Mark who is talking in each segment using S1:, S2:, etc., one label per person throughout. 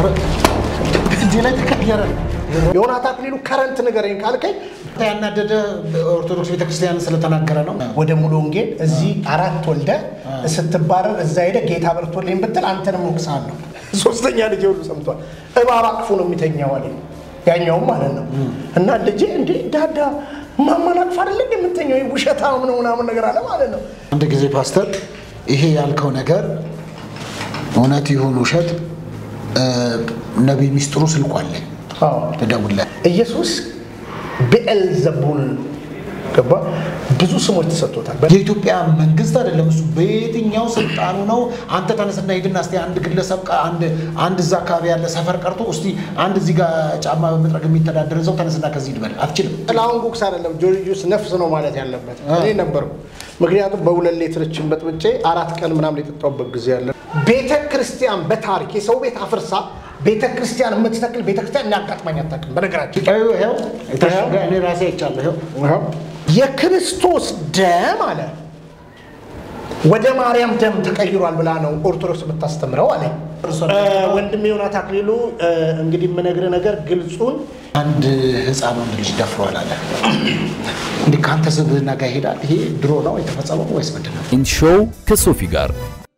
S1: እጄ ላይ ተቀየረ። ዮናታን አክሊሉ ከረንት ንገረኝ ካልከኝ ያናደደ ኦርቶዶክስ ቤተክርስቲያን ስለተናገረ ነው። ወደ ሙሉ ወንጌል እዚህ አራት ወልደ ስትባረር እዛ ሄደ ጌታ በርቶልኝ ብትል አንተንም ወቅሳለሁ። ሶስተኛ ልጅ ሁሉ ሰምቷል። እባብ አቅፎ ነው የሚተኛው አለኝ። ያኛውም ማለት ነው እና ልጄ እንዴ ዳዳ ማማን አቅፍ አይደለ የምተኛው ውሸታም ነው ምናምን ነገር አለ ማለት ነው።
S2: አንድ ጊዜ ፓስተር ይሄ ያልከው ነገር እውነት ይሁን ውሸት ነቢይ ሚስጥሩ ስልኩ አለኝ
S1: አዎ
S2: ትደውልለት
S1: ኢየሱስ ብኤልዘቡል ገባ ብዙ ስሞች ተሰጥቶታል።
S2: የኢትዮጵያ መንግስት አይደለም እሱ በየትኛው ስልጣኑ ነው? አንተ ተነስና ሂድና እስቲ አንድ ግለሰብ ቃ- አንድ አንድ እዛ አካባቢ ያለ ሰፈር ቀርቶ እስቲ አንድ እዚህ ጋር ጫማ በመጥረግ የሚተዳደር ሰው ተነስና ከዚህ ሂድ በል አትችልም።
S1: ጥላሁን ጉግስ አይደለም ጆርጂዩስ ነፍስ ነው ማለት ያለበት እኔ ነበርኩ። ምክንያቱም በሁለት ሌትርችን በጥብጬ አራት ቀን ምናምን የጠጣሁበት ጊዜ ያለ ቤተ ክርስቲያን በታሪክ የሰው ቤት አፍርሳ ቤተ ክርስቲያን የምትተክል ቤተ ክርስቲያን እናጋጥማኝ አታውቅም። በነገራችን
S2: ይኸው ይኸው የታሸገ እኔ ራሴ አይቻለሁ። ይኸው
S1: ይኸው የክርስቶስ ደም አለ ወደ ማርያም ደም ተቀይሯል ብላ ነው ኦርቶዶክስ የምታስተምረው አለ ወንድም ዮናታን አክሊሉ። እንግዲህ የምነግርህ ነገር ግልጹን
S2: አንድ ህፃን ወንድ ልጅ ደፍሯል አለ። እንዲህ ከአንተ ስብህና ጋር ይሄዳል። ይሄ ድሮ ነው የተፈጸመው ወይስ ምንድን ነው?
S3: ኢን ሾው ከሶፊ ጋር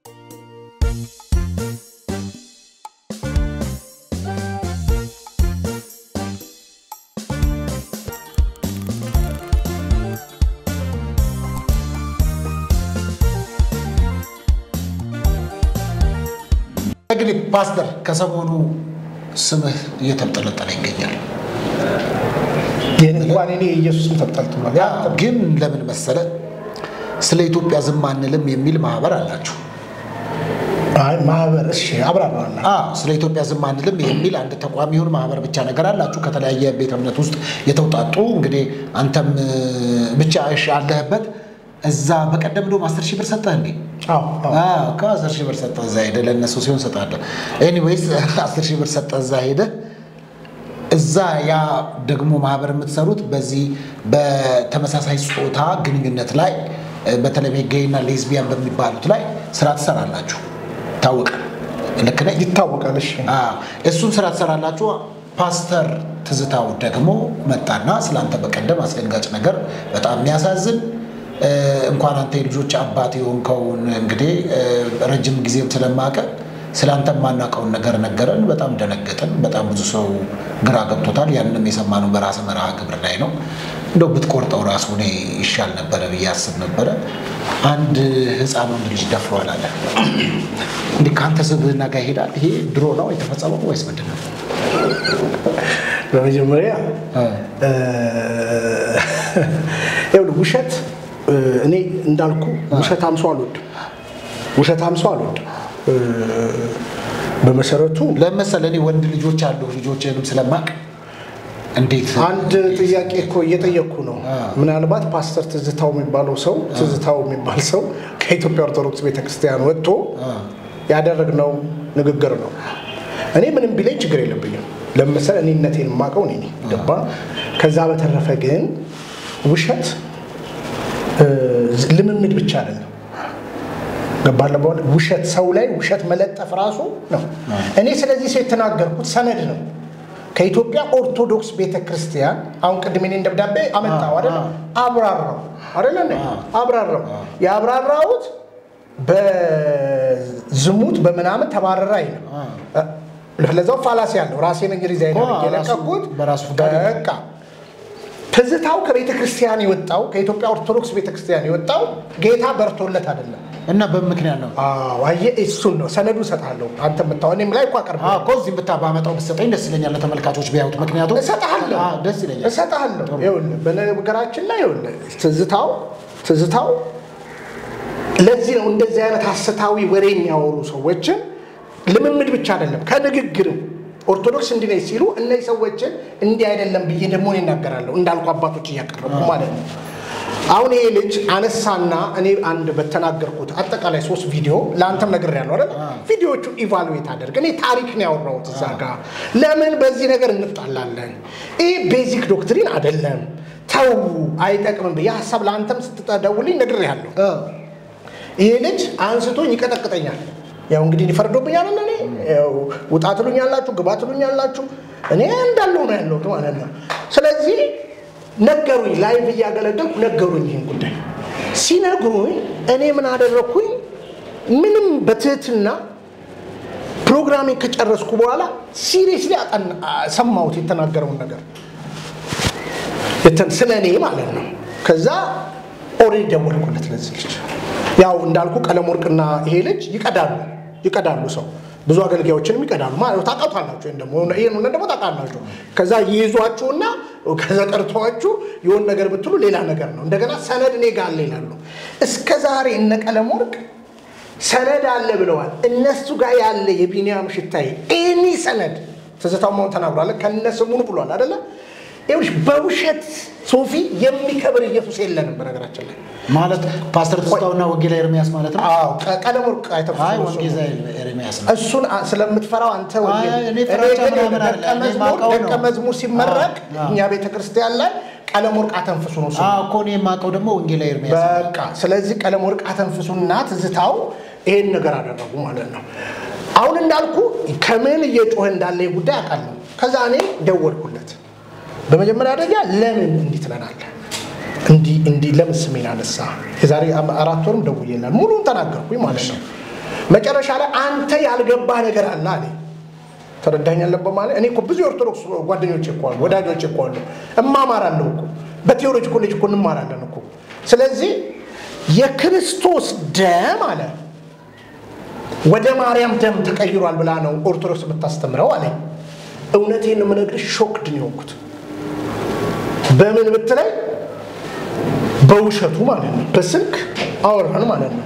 S2: እንግዲህ ፓስተር ከሰሞኑ ስምህ እየተብጠለጠለ ይገኛል።
S1: ይህን እንኳን እኔ ኢየሱስም ተብጠልጥሏል። ያ
S2: ግን ለምን መሰለ ስለ ኢትዮጵያ ዝም አንልም የሚል ማህበር አላችሁ።
S1: አይ ማህበር እሺ አብራራዋለሁ።
S2: አዎ፣ ስለ ኢትዮጵያ ዝም አንልም የሚል አንድ ተቋም ይሁን ማህበር ብቻ ነገር አላችሁ ከተለያየ ቤተ እምነት ውስጥ የተውጣጡ እንግዲህ አንተም እ፣ ብቻ እሺ አለህበት እዛ በቀደም እንደውም አስር ሺህ ብር ሰጠህ እንዴ?
S1: አዎ አዎ።
S2: ከአስር ሺህ ብር ሰጠህ እዛ ሄደህ ለእነሱ ሲሆን ሰጣለህ። ኤኒዌይስ አስር ሺህ ብር ሰጠህ እዛ ሄደህ እዛ ያ ደግሞ ማህበር የምትሰሩት በዚህ በተመሳሳይ ጾታ ግንኙነት ላይ እ፣ በተለይ ጌይና ሌዝቢያን በሚባሉት ላይ ስራ ትሰራላችሁ። ታወቀ ልክ ነኝ?
S1: ይታወቃል። እሺ
S2: አዎ፣ እሱን ስራ ትሰራላችሁ። ፓስተር ትዝታው ደግሞ መጣና ስለአንተ በቀደም አስደንጋጭ ነገር በጣም የሚያሳዝን እ፣ እንኳን አንተ የልጆች አባት የሆንከውን እንግዲህ እ፣ ረጅም ጊዜም ስለማቀ ስለ አንተ የማናውቀውን ነገር ነገረን። በጣም ደነገጥን። በጣም ብዙ ሰው ግራ ገብቶታል። ያንንም የሰማነው በራስ መርሃ ግብር ላይ ነው። እንደው ብትቆርጠው ራሱ እኔ ይሻል ነበረ ብዬ አስብ ነበረ። አንድ ህፃን ወንድ ልጅ ደፍሯል አለ። እንዲህ ከአንተ ስብህና ጋር ይሄዳል። ይሄ ድሮ ነው የተፈጸመው ወይስ ምንድን ነው?
S1: በመጀመሪያ እ፣ ይኸውልህ ውሸት እ፣ እኔ እንዳልኩ ውሸታም ሰው አልወድም። ውሸታም ሰው አልወድም። እ፣ በመሰረቱ
S2: ለመሰለ እኔ ወንድ ልጆች አሉ ልጆችንም ስለማቅ እንዴት
S1: አንድ ጥያቄ እኮ እየጠየቅኩ ነው። ምናልባት ፓስተር ትዝታው የሚባለው ሰው ትዝታው የሚባል ሰው ከኢትዮጵያ ኦርቶዶክስ ቤተክርስቲያን ወጥቶ ያደረግነው ንግግር ነው። እኔ ምንም ቢለኝ ችግር የለብኝም። ለምሳሌ እኔነቴን የማውቀው እኔ ነኝ። ገባ? ከዛ በተረፈ ግን ውሸት እ፣ ልምምድ ብቻ አይደለም። ገባለ በኋላ ውሸት ሰው ላይ ውሸት መለጠፍ ራሱ ነው። እኔ ስለዚህ ሰው የተናገርኩት ሰነድ ነው። ከኢትዮጵያ ኦርቶዶክስ ቤተ ክርስቲያን አሁን ቅድም እኔን ደብዳቤ አመጣው አይደለ? አብራራው አይደለ? እንዴ? አብራራው ያብራራሁት በዝሙት በምናምን ተባረረ አይልም። ለዛው ፋላሲ ያለው ራሴን እንግዲህ ዛይደር
S2: ራሱ-
S1: የለቀኩት
S2: በራሱ ፈቃድ
S1: በቃ ትዝታው ከቤተ ክርስቲያን የወጣው ከኢትዮጵያ ኦርቶዶክስ ቤተ ክርስቲያን የወጣው ጌታ በርቶለት አይደለም።
S2: እና በምክንያት ነው
S1: አዎ አየህ፣ እሱን ነው ሰነዱ እሰጥሃለሁ። አንተ የምታወው እኔም ላይ እኮ አቀርብ
S2: አዎ፣ እኮ እዚህ ብታ ባመጣው ብትሰጠኝ ደስ ይለኛል ለተመልካቾች ቢያዩት። ምክንያቱም
S1: እሰጥሃለሁ
S2: አዎ፣ ደስ ይለኛል።
S1: እሰጥሃለሁ። ይኸውልህ በነገራችን ላይ ይኸውልህ ትዝታው ትዝታው ለዚህ ነው እንደዚህ አይነት ሐሰታዊ ወሬ የሚያወሩ ሰዎችን ልምምድ ብቻ አይደለም ከንግግርም ኦርቶዶክስ እንዲህ ነች ሲሉ እነዚህ ሰዎችን እንዲህ አይደለም ብዬ ደግሞ እኔ እናገራለሁ እንዳልኩ አባቶች እያቀረቡ ማለት ነው። አሁን ይሄ ልጅ አነሳና እኔ አንድ በተናገርኩት አጠቃላይ ሶስት ቪዲዮ ለአንተም ነግሬያለሁ አይደል? ቪዲዮቹ ኢቫሉዌት አደርግ። እኔ ታሪክ ነው ያወራሁት እዛ ጋር። ለምን በዚህ ነገር እንጣላለን? ይህ ቤዚክ ዶክትሪን አይደለም፣ ተው አይጠቅምም ብዬ ሀሳብ ለአንተም ስትጠደውልኝ ነግሬያለሁ። ይሄ ልጅ አንስቶኝ ይቀጠቅጠኛል፣ ያው እንግዲህ ሊፈርዶብኛል እኔ ያው ውጣ ትሉኛላችሁ፣ ግባ ትሉኛላችሁ። እኔ እንዳለው ነው ያለሁት ማለት ነው። ስለዚህ ነገሩኝ፣ ላይቭ እያገለገልኩ ነገሩኝ ይህን ጉዳይ ሲነግሩኝ እኔ ምን አደረግኩኝ? ምንም በትህትና ፕሮግራሜን ከጨረስኩ በኋላ ሲሪየስሊ ሰማሁት የተናገረውን ነገር ስለ እኔ ማለት ነው። ከዛ ኦልሬዲ ደወልኩለት ለዚህ ልጅ። ያው እንዳልኩ ቀለም ወርቅና ይሄ ልጅ ይቀዳሉ ይቀዳሉ ሰው ብዙ አገልጋዮችንም ይቀዳሉ ማለት ነው። ታውቃላችሁ፣ ወይም ደግሞ ይህን እውነት ደግሞ ታውቃላችሁ። ከዛ ይይዟችሁና ከዛ ቀርተዋችሁ የሆን ነገር ብትሉ ሌላ ነገር ነው። እንደገና ሰነድ እኔ ጋር አለ ይላሉ። እስከ ዛሬ እነ ቀለም ወርቅ ሰነድ አለ ብለዋል። እነሱ ጋር ያለ የቢኒያም ሽታይ ኤኒ ሰነድ ትዝታው መሆን ተናግሯል። ከነ ስሙኑ ብሏል አደለ? ይኸውልሽ በውሸት ሶፊ የሚከብር ኢየሱስ የለንም። በነገራችን ላይ
S2: ማለት ፓስተር ትዝታውና ወንጌላ ኤርሚያስ ማለት ነው።
S1: አዎ ቀለም ወርቅ
S2: አይ
S1: አይተፈ
S2: ወንጌላ ኤርሚያስ ነው።
S1: እሱን አ- ስለምትፈራው አንተ ወንጌል-
S2: አይ፣ እኔ
S1: እኔ
S2: ፍራቻ
S1: ግን
S2: ምናምን
S1: ደቀ
S2: አይደለም። እኔ
S1: መዝሙር-
S2: የማውቀው ነው።
S1: ደቀ መዝሙር ሲመረቅ
S2: አዎ።
S1: እኛ ቤተ ክርስቲያን ላይ ቀለም ወርቅ አተንፍሱ ነው ስሙ።
S2: አዎ እኮ እኔ የማውቀው ደግሞ ወንጌላ ኤርሚያስ ነው።
S1: በቃ ስለዚህ ቀለም ወርቅ አተንፍሱና ትዝታው ይሄን ነገር አደረጉ ማለት ነው። አሁን እንዳልኩ ከምን እየጮኸ እንዳለ ይህ ጉዳይ አውቃለሁ። ከዛ እኔ ደወልኩለት። በመጀመሪያ ደረጃ ለምን እንዲህ ትለናለህ? እንዲህ እንዲህ ለምን ስሜን አነሳ? የዛሬ አም- አራት ወርም ደውዬላል። ሙሉን ተናገርኩኝ ማለት ነው። መጨረሻ ላይ አንተ ያልገባህ ነገር አለ አለኝ። ተረዳኝ አለበት ማለት እኔ እኮ ብዙ የኦርቶዶክስ ጓደኞች እኮ አሉ፣ ወዳጆች እኮ አሉ። እማማራለሁ እኮ በቴዎሎጂ ኮሌጅ እኮ እንማራለን እኮ። ስለዚህ የክርስቶስ ደም አለ ወደ ማርያም ደም ተቀይሯል ብላ ነው ኦርቶዶክስ የምታስተምረው አለኝ። እውነቴን ነው የምነግርሽ፣ ሾክድ ነው የሆንኩት። በምን ብትለኝ በውሸቱ ማለት ነው። በስልክ አወራን ማለት ነው።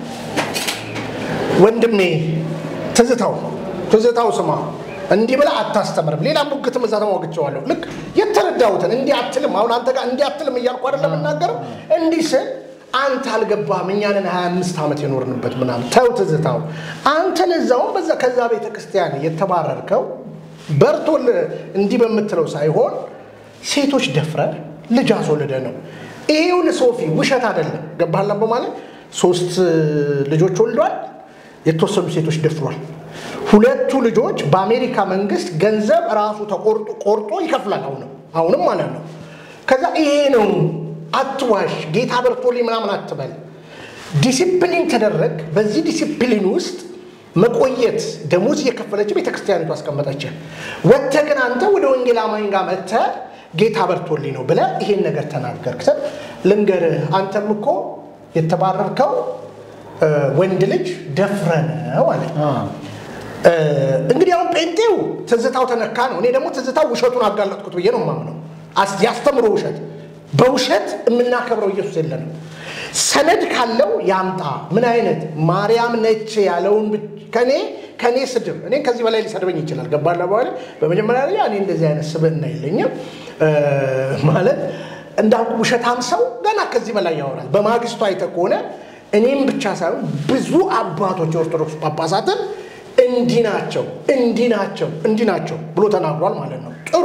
S1: ወንድሜ ትዝታው ትዝታው ስማ እንዲህ ብላ አታስተምርም። ሌላ ሙግትም እዛ ተሟግቸዋለሁ። ልክ የተረዳሁትን እንዲህ አትልም። አሁን አንተ ጋር እንዲህ አትልም እያልኩ አይደለም የምናገረው። እንዲህ ስል አንተ አልገባህም፣ እኛንን 25 ዓመት የኖርንበት ምናምን። ተው ትዝታው፣ አንተ ለዛውም በዛ ከዛ ቤተ ክርስቲያን የተባረርከው በርቶል እንዲህ በምትለው ሳይሆን ሴቶች ደፍረ ልጅ አስወልደ ነው። ይሄውን ሶፊ ውሸት አይደለም። ገባህላ በማለት ሶስት ልጆች ወልዷል። የተወሰኑ ሴቶች ደፍሯል። ሁለቱ ልጆች በአሜሪካ መንግስት ገንዘብ ራሱ ተቆርጦ ቆርጦ ይከፍላል። አሁንም አሁንም ማለት ነው። ከዛ ይሄ ነው አትዋሽ፣ ጌታ በርቶልኝ ምናምን አትበል። ዲሲፕሊን ተደረግ። በዚህ ዲሲፕሊን ውስጥ መቆየት ደሞዝ እየከፈለች ቤተክርስቲያኒቱ አስቀመጠች። ወጥተህ ግን አንተ ወደ ወንጌል አማኝ ጋር መጥተህ ጌታ በርቶልኝ ነው ብለህ ይሄን ነገር ተናገርክ። ስል ልንገርህ፣ አንተም እኮ የተባረርከው እ፣ ወንድ ልጅ ደፍረ ነው አለ። እ፣ እንግዲህ አሁን ጴንጤው ትዝታው ተነካ ነው። እኔ ደግሞ ትዝታው ውሸቱን አጋለጥኩት ብዬ ነው የማምነው። አስ- ያስተምሮ ውሸት በውሸት የምናከብረው ኢየሱስ የለንም። ሰነድ ካለው ያምጣ። ምን አይነት ማርያም ነች ያለውን ብቻ- ከኔ ከኔ ስድብ እኔ ከዚህ በላይ ሊሰድበኝ ይችላል። ገባላ በኋላ በመጀመሪያ ደረጃ እኔ እንደዚህ አይነት ስብዕና የለኝም እ፣ ማለት እንዳልኩ ውሸታም ሰው ገና ከዚህ በላይ ያወራል። በማግስቱ አይተህ ከሆነ እኔም ብቻ ሳይሆን ብዙ አባቶች የኦርቶዶክስ ጳጳሳትን እንዲህ ናቸው እንዲህ ናቸው እንዲህ ናቸው ብሎ ተናግሯል ማለት ነው። ጥሩ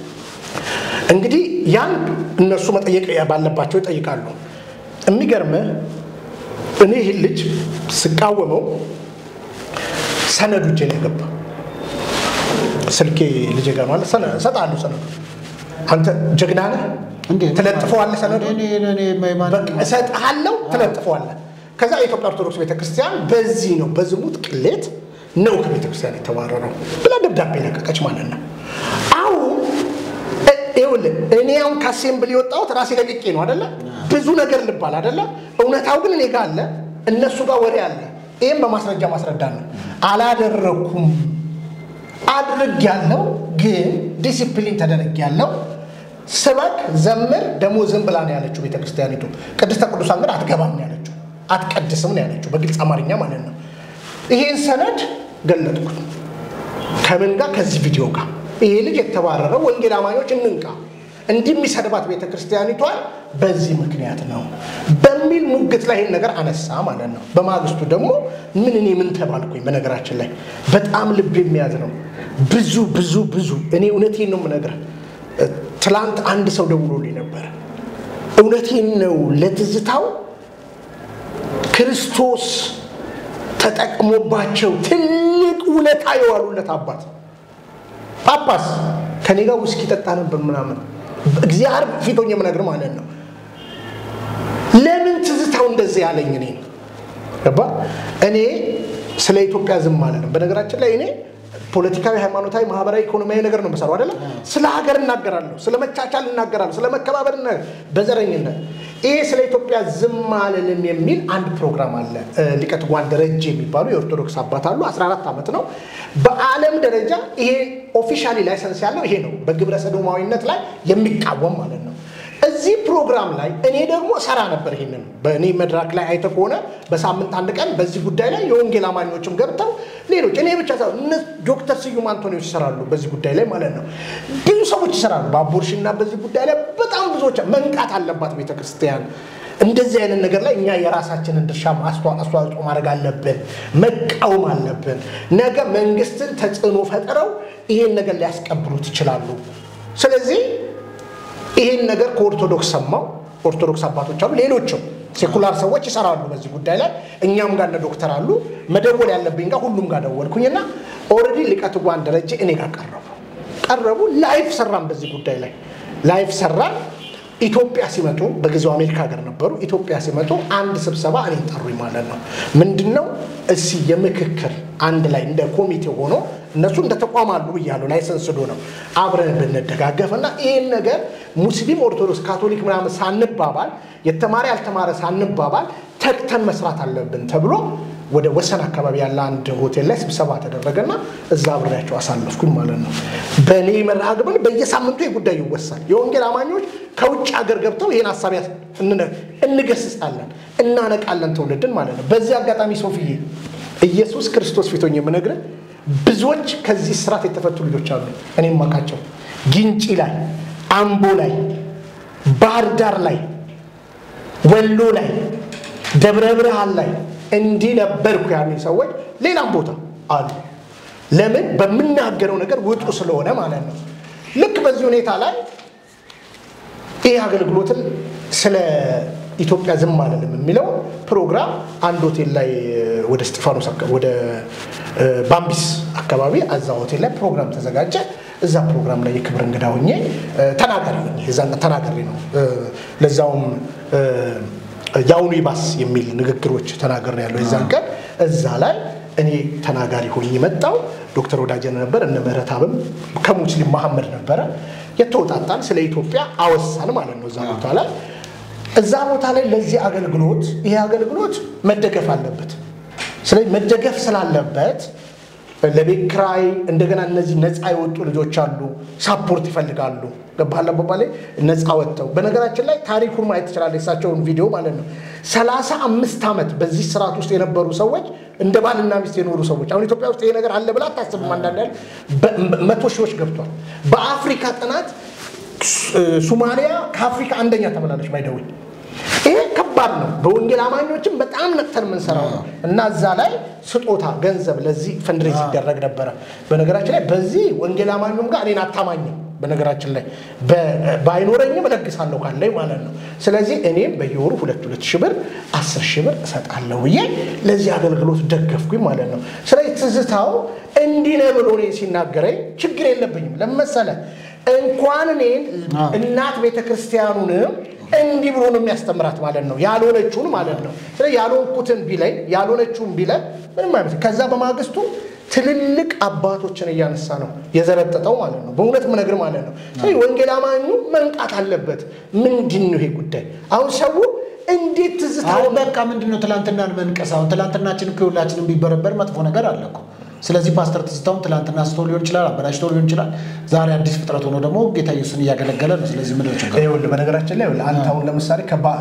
S1: እንግዲህ ያን እነሱ መጠየቅ ባለባቸው ይጠይቃሉ። የሚገርምህ እኔ ይህን ልጅ ስቃወመው ሰነዱ እጄ ላይ ገባ። ስልኬ ልጄ ጋር ማለት ሰነ- እሰጥሃለሁ ሰነዱ። አንተ ጀግና ነህ፣
S2: እንዴት?
S1: ትለጥፈዋለህ ሰነዱ
S2: እኔ- እኔ- እኔ- ማን-
S1: በቃ እሰጥሃለሁ፣ ትለጥፈዋለህ። ከዛ የኢትዮጵያ ኦርቶዶክስ ቤተክርስቲያን በዚህ ነው በዝሙት ቅሌት ነው ከቤተክርስቲያን የተባረረው ብላ ደብዳቤ ለቀቀች ማለት ነው። አሁን እ- ይኸውልህ እኔ አሁን ከአሴምብል የወጣሁት ራሴ ለቅቄ ነው አደለ? ብዙ ነገር ልባል አደለ? እውነታው ግን እኔ ጋር አለ፣ እነሱ ጋር ወሬ አለ። ይህም በማስረጃ ማስረዳት ነው። አላደረኩም አድርግ ያለው ግን ዲሲፕሊን ተደረግ ያለው ስበክ ዘምር ደግሞ ዝም ብላ ነው ያለችው ቤተክርስቲያኒቱ። ቅድስተ ቅዱሳን ግን አትገባም ነው ያለችው፣ አትቀድስም ነው ያለችው በግልጽ አማርኛ ማለት ነው። ይሄን ሰነድ ገለጥኩት ከምን ጋር ከዚህ ቪዲዮ ጋር ይሄ ልጅ የተባረረው ወንጌል አማኞች እንንቃ እንዲህ የሚሰድባት ቤተ ክርስቲያኒቷን በዚህ ምክንያት ነው በሚል ሙግት ላይ ይህን ነገር አነሳ ማለት ነው። በማግስቱ ደግሞ ምን እኔ ምን ተባልኩኝ? በነገራችን ላይ በጣም ልብ የሚያዝ ነው። ብዙ ብዙ ብዙ እኔ እውነቴን ነው የምነግርህ። ትላንት አንድ ሰው ደውሎልኝ ነበረ። እውነቴን ነው ለትዝታው ክርስቶስ ተጠቅሞባቸው ትልቅ ውለታ የዋሉለት አባት ጳጳስ ከኔ ጋር ውስኪ ጠጣ ነበር ምናምን እግዚአብሔር ፊቶኝ የምነግር ማለት ነው። ለምን ትዝታው እንደዚህ ያለኝ እኔ ነው ገባ እኔ ስለ ኢትዮጵያ ዝም ማለት ነው። በነገራችን ላይ እኔ ፖለቲካዊ፣ ሃይማኖታዊ፣ ማህበራዊ፣ ኢኮኖሚያዊ ነገር ነው የምሰራው አይደለም። ስለ ሀገር እናገራለሁ፣ ስለ መቻቻል እናገራለሁ፣ ስለ መከባበር በዘረኝነት ይሄ ስለ ኢትዮጵያ ዝም አልልም የሚል አንድ ፕሮግራም አለ። ሊቀት ጓን ደረጀ የሚባሉ የኦርቶዶክስ አባት አሉ። 14 ዓመት ነው። በዓለም ደረጃ ይሄ ኦፊሻሊ ላይሰንስ ያለው ይሄ ነው። በግብረ ሰዶማዊነት ላይ የሚቃወም ማለት ነው። እዚህ ፕሮግራም ላይ እኔ ደግሞ ሰራ ነበር። ይሄንን በእኔ መድረክ ላይ አይተ ከሆነ በሳምንት አንድ ቀን በዚህ ጉዳይ ላይ የወንጌል አማኞችም ገብተው ሌሎች እኔ ብቻ ሳይሆን እነ ዶክተር ስዩም አንቶኒዎች ይሰራሉ በዚህ ጉዳይ ላይ ማለት ነው። ብዙ ሰዎች ይሰራሉ በአቦርሽና በዚህ ጉዳይ ላይ በጣም ብዙዎች መንቃት አለባት ቤተክርስቲያን። እንደዚህ አይነት ነገር ላይ እኛ የራሳችንን ድርሻ አስተዋጽኦ ማድረግ አለብን፣ መቃወም አለብን። ነገ መንግስትን ተጽዕኖ ፈጥረው ይሄን ነገር ሊያስቀብሉት ይችላሉ። ስለዚህ ይህን ነገር ከኦርቶዶክስ ሰማው። ኦርቶዶክስ አባቶች አሉ፣ ሌሎችም ሴኩላር ሰዎች ይሰራሉ በዚህ ጉዳይ ላይ። እኛም ጋር እነ ዶክተር አሉ። መደወል ያለብኝ ጋር ሁሉም ጋር ደወልኩኝና ኦልሬዲ ሊቀት ጓን ደረጀ እኔ ጋር ቀረቡ ቀረቡ። ላይፍ ሰራን በዚህ ጉዳይ ላይ ላይፍ ሰራን። ኢትዮጵያ ሲመጡ በጊዜው አሜሪካ ሀገር ነበሩ። ኢትዮጵያ ሲመጡ አንድ ስብሰባ እኔ ጠሩኝ ማለት ነው። ምንድን ነው እሲ የምክክር አንድ ላይ እንደ ኮሚቴ ሆኖ እነሱ እንደ ተቋም አሉ ብያለሁ። ላይሰንስ ዶ ነው አብረን ብንደጋገፍ እና ይህን ነገር ሙስሊም፣ ኦርቶዶክስ፣ ካቶሊክ ምናምን ሳንባባል የተማረ ያልተማረ ሳንባባል ተግተን መስራት አለብን ተብሎ ወደ ወሰን አካባቢ ያለ አንድ ሆቴል ላይ ስብሰባ ተደረገና እዛ አብሬያቸው አሳለፍኩኝ ማለት ነው። በእኔ መርሃ ግብር በየሳምንቱ ጉዳይ ይወሳል። የወንጌል አማኞች ከውጭ ሀገር ገብተው ይህን ሀሳብ እንገስጻለን፣ እናነቃለን ትውልድን ማለት ነው። በዚህ አጋጣሚ ሶፍዬ ኢየሱስ ክርስቶስ ፊቶኝ የምነግርህ ብዙዎች ከዚህ ስርዓት የተፈቱ ልጆች አሉ። እኔም ማቃቸው ግንጪ ላይ፣ አምቦ ላይ፣ ባህር ዳር ላይ፣ ወሎ ላይ፣ ደብረ ብርሃን ላይ እንዲህ ነበርኩ ያሉ ሰዎች ሌላም ቦታ አሉ። ለምን በምናገረው ነገር ውጡ ስለሆነ ማለት ነው። ልክ በዚህ ሁኔታ ላይ ይህ አገልግሎትን ስለ ኢትዮጵያ ዝም አልልም የሚለው ፕሮግራም አንድ ሆቴል ላይ ወደ እስጢፋኖስ ወደ ባምቢስ አካባቢ እዛ ሆቴል ላይ ፕሮግራም ተዘጋጀ። እዛ ፕሮግራም ላይ የክብር እንግዳ ሆኜ ተናጋሪ ሆኜ እዛን ተናጋሪ ነው። ለዛውም የአሁኑ ይባስ የሚል ንግግሮች ተናገር ያለው የዛን ቀን እዛ ላይ እኔ ተናጋሪ ሆኜ መጣው። ዶክተር ወዳጀነ ነበር፣ እነ ምህረታብም ከሙስሊም መሐመድ ነበረ። የተወጣጣን ስለ ኢትዮጵያ አወሳን ማለት ነው እዛ ቦታ ላይ እዛ ቦታ ላይ ለዚህ አገልግሎት ይሄ አገልግሎት መደገፍ አለበት። ስለዚህ መደገፍ ስላለበት ለቤት ኪራይ እንደገና እነዚህ ነፃ የወጡ ልጆች አሉ፣ ሳፖርት ይፈልጋሉ። ገባህል አባባሌ ነፃ ወጥተው በነገራችን ላይ ታሪኩን ማየት ትችላለህ፣ የሳቸውን ቪዲዮ ማለት ነው። ሰላሳ አምስት ዓመት በዚህ ስርዓት ውስጥ የነበሩ ሰዎች እንደ ባልና ሚስት የኖሩ ሰዎች አሁን ኢትዮጵያ ውስጥ ይሄ ነገር አለ ብላ አታስብም። አንዳንድ ያህል መቶ ሺዎች ገብቷል። በአፍሪካ ጥናት ሱማሊያ ከአፍሪካ አንደኛ ተብላለች። ባይደውኝ ይሄ ከባድ ነው። በወንጌል አማኞችም በጣም ነቅተን የምንሰራው ነው እና እዛ ላይ ስጦታ ገንዘብ ለዚህ ፈንድሬዝ ይደረግ ነበረ። በነገራችን ላይ በዚህ ወንጌል አማኙም ጋር እኔን አታማኝም። በነገራችን ላይ ባይኖረኝም እለግሳለሁ ካለኝ ማለት ነው። ስለዚህ እኔም በየወሩ ሁለት ሁለት ሺህ ብር አስር ሺህ ብር እሰጣለሁ ብዬ ለዚህ አገልግሎት ደገፍኩኝ ማለት ነው። ስለዚህ ትዝታው እንዲህ ነው ብሎ እኔን ሲናገረኝ ችግር የለብኝም ለመሰለ እንኳን እኔን እናት ቤተክርስቲያኑንም እንዲህ ብሎ ነው የሚያስተምራት ማለት ነው። ያልሆነችውን ማለት ነው። ስለዚህ ያልሆንኩትን ቢለኝ ያልሆነችውን ቢለን ምንም አይመስል። ከዛ በማግስቱ ትልልቅ አባቶችን እያነሳ ነው የዘረጠጠው ማለት ነው። በእውነት ምነግር ማለት ነው። ስለዚህ ወንጌል አማኙ መንቃት አለበት። ምንድን ነው ይሄ ጉዳይ? አሁን ሰው እንዴት ትዝታ
S2: አሁን በቃ ምንድን ነው ትላንትናን መንቀስ? አሁን ትላንትናችን እኮ ሁላችንም ቢበረበር መጥፎ ነገር አለ እኮ። ስለዚህ ፓስተር ትዝታውን ትላንትና ስቶ ሊሆን ይችላል፣ አበላሽቶ ሊሆን ይችላል። ዛሬ አዲስ ፍጥረት ሆኖ ደግሞ ጌታ ኢየሱስን እያገለገለ ነው። ስለዚህ ምን ችግር
S1: ይኸውልህ በነገራችን ላይ ይኸውልህ አንተ አሁን ለምሳሌ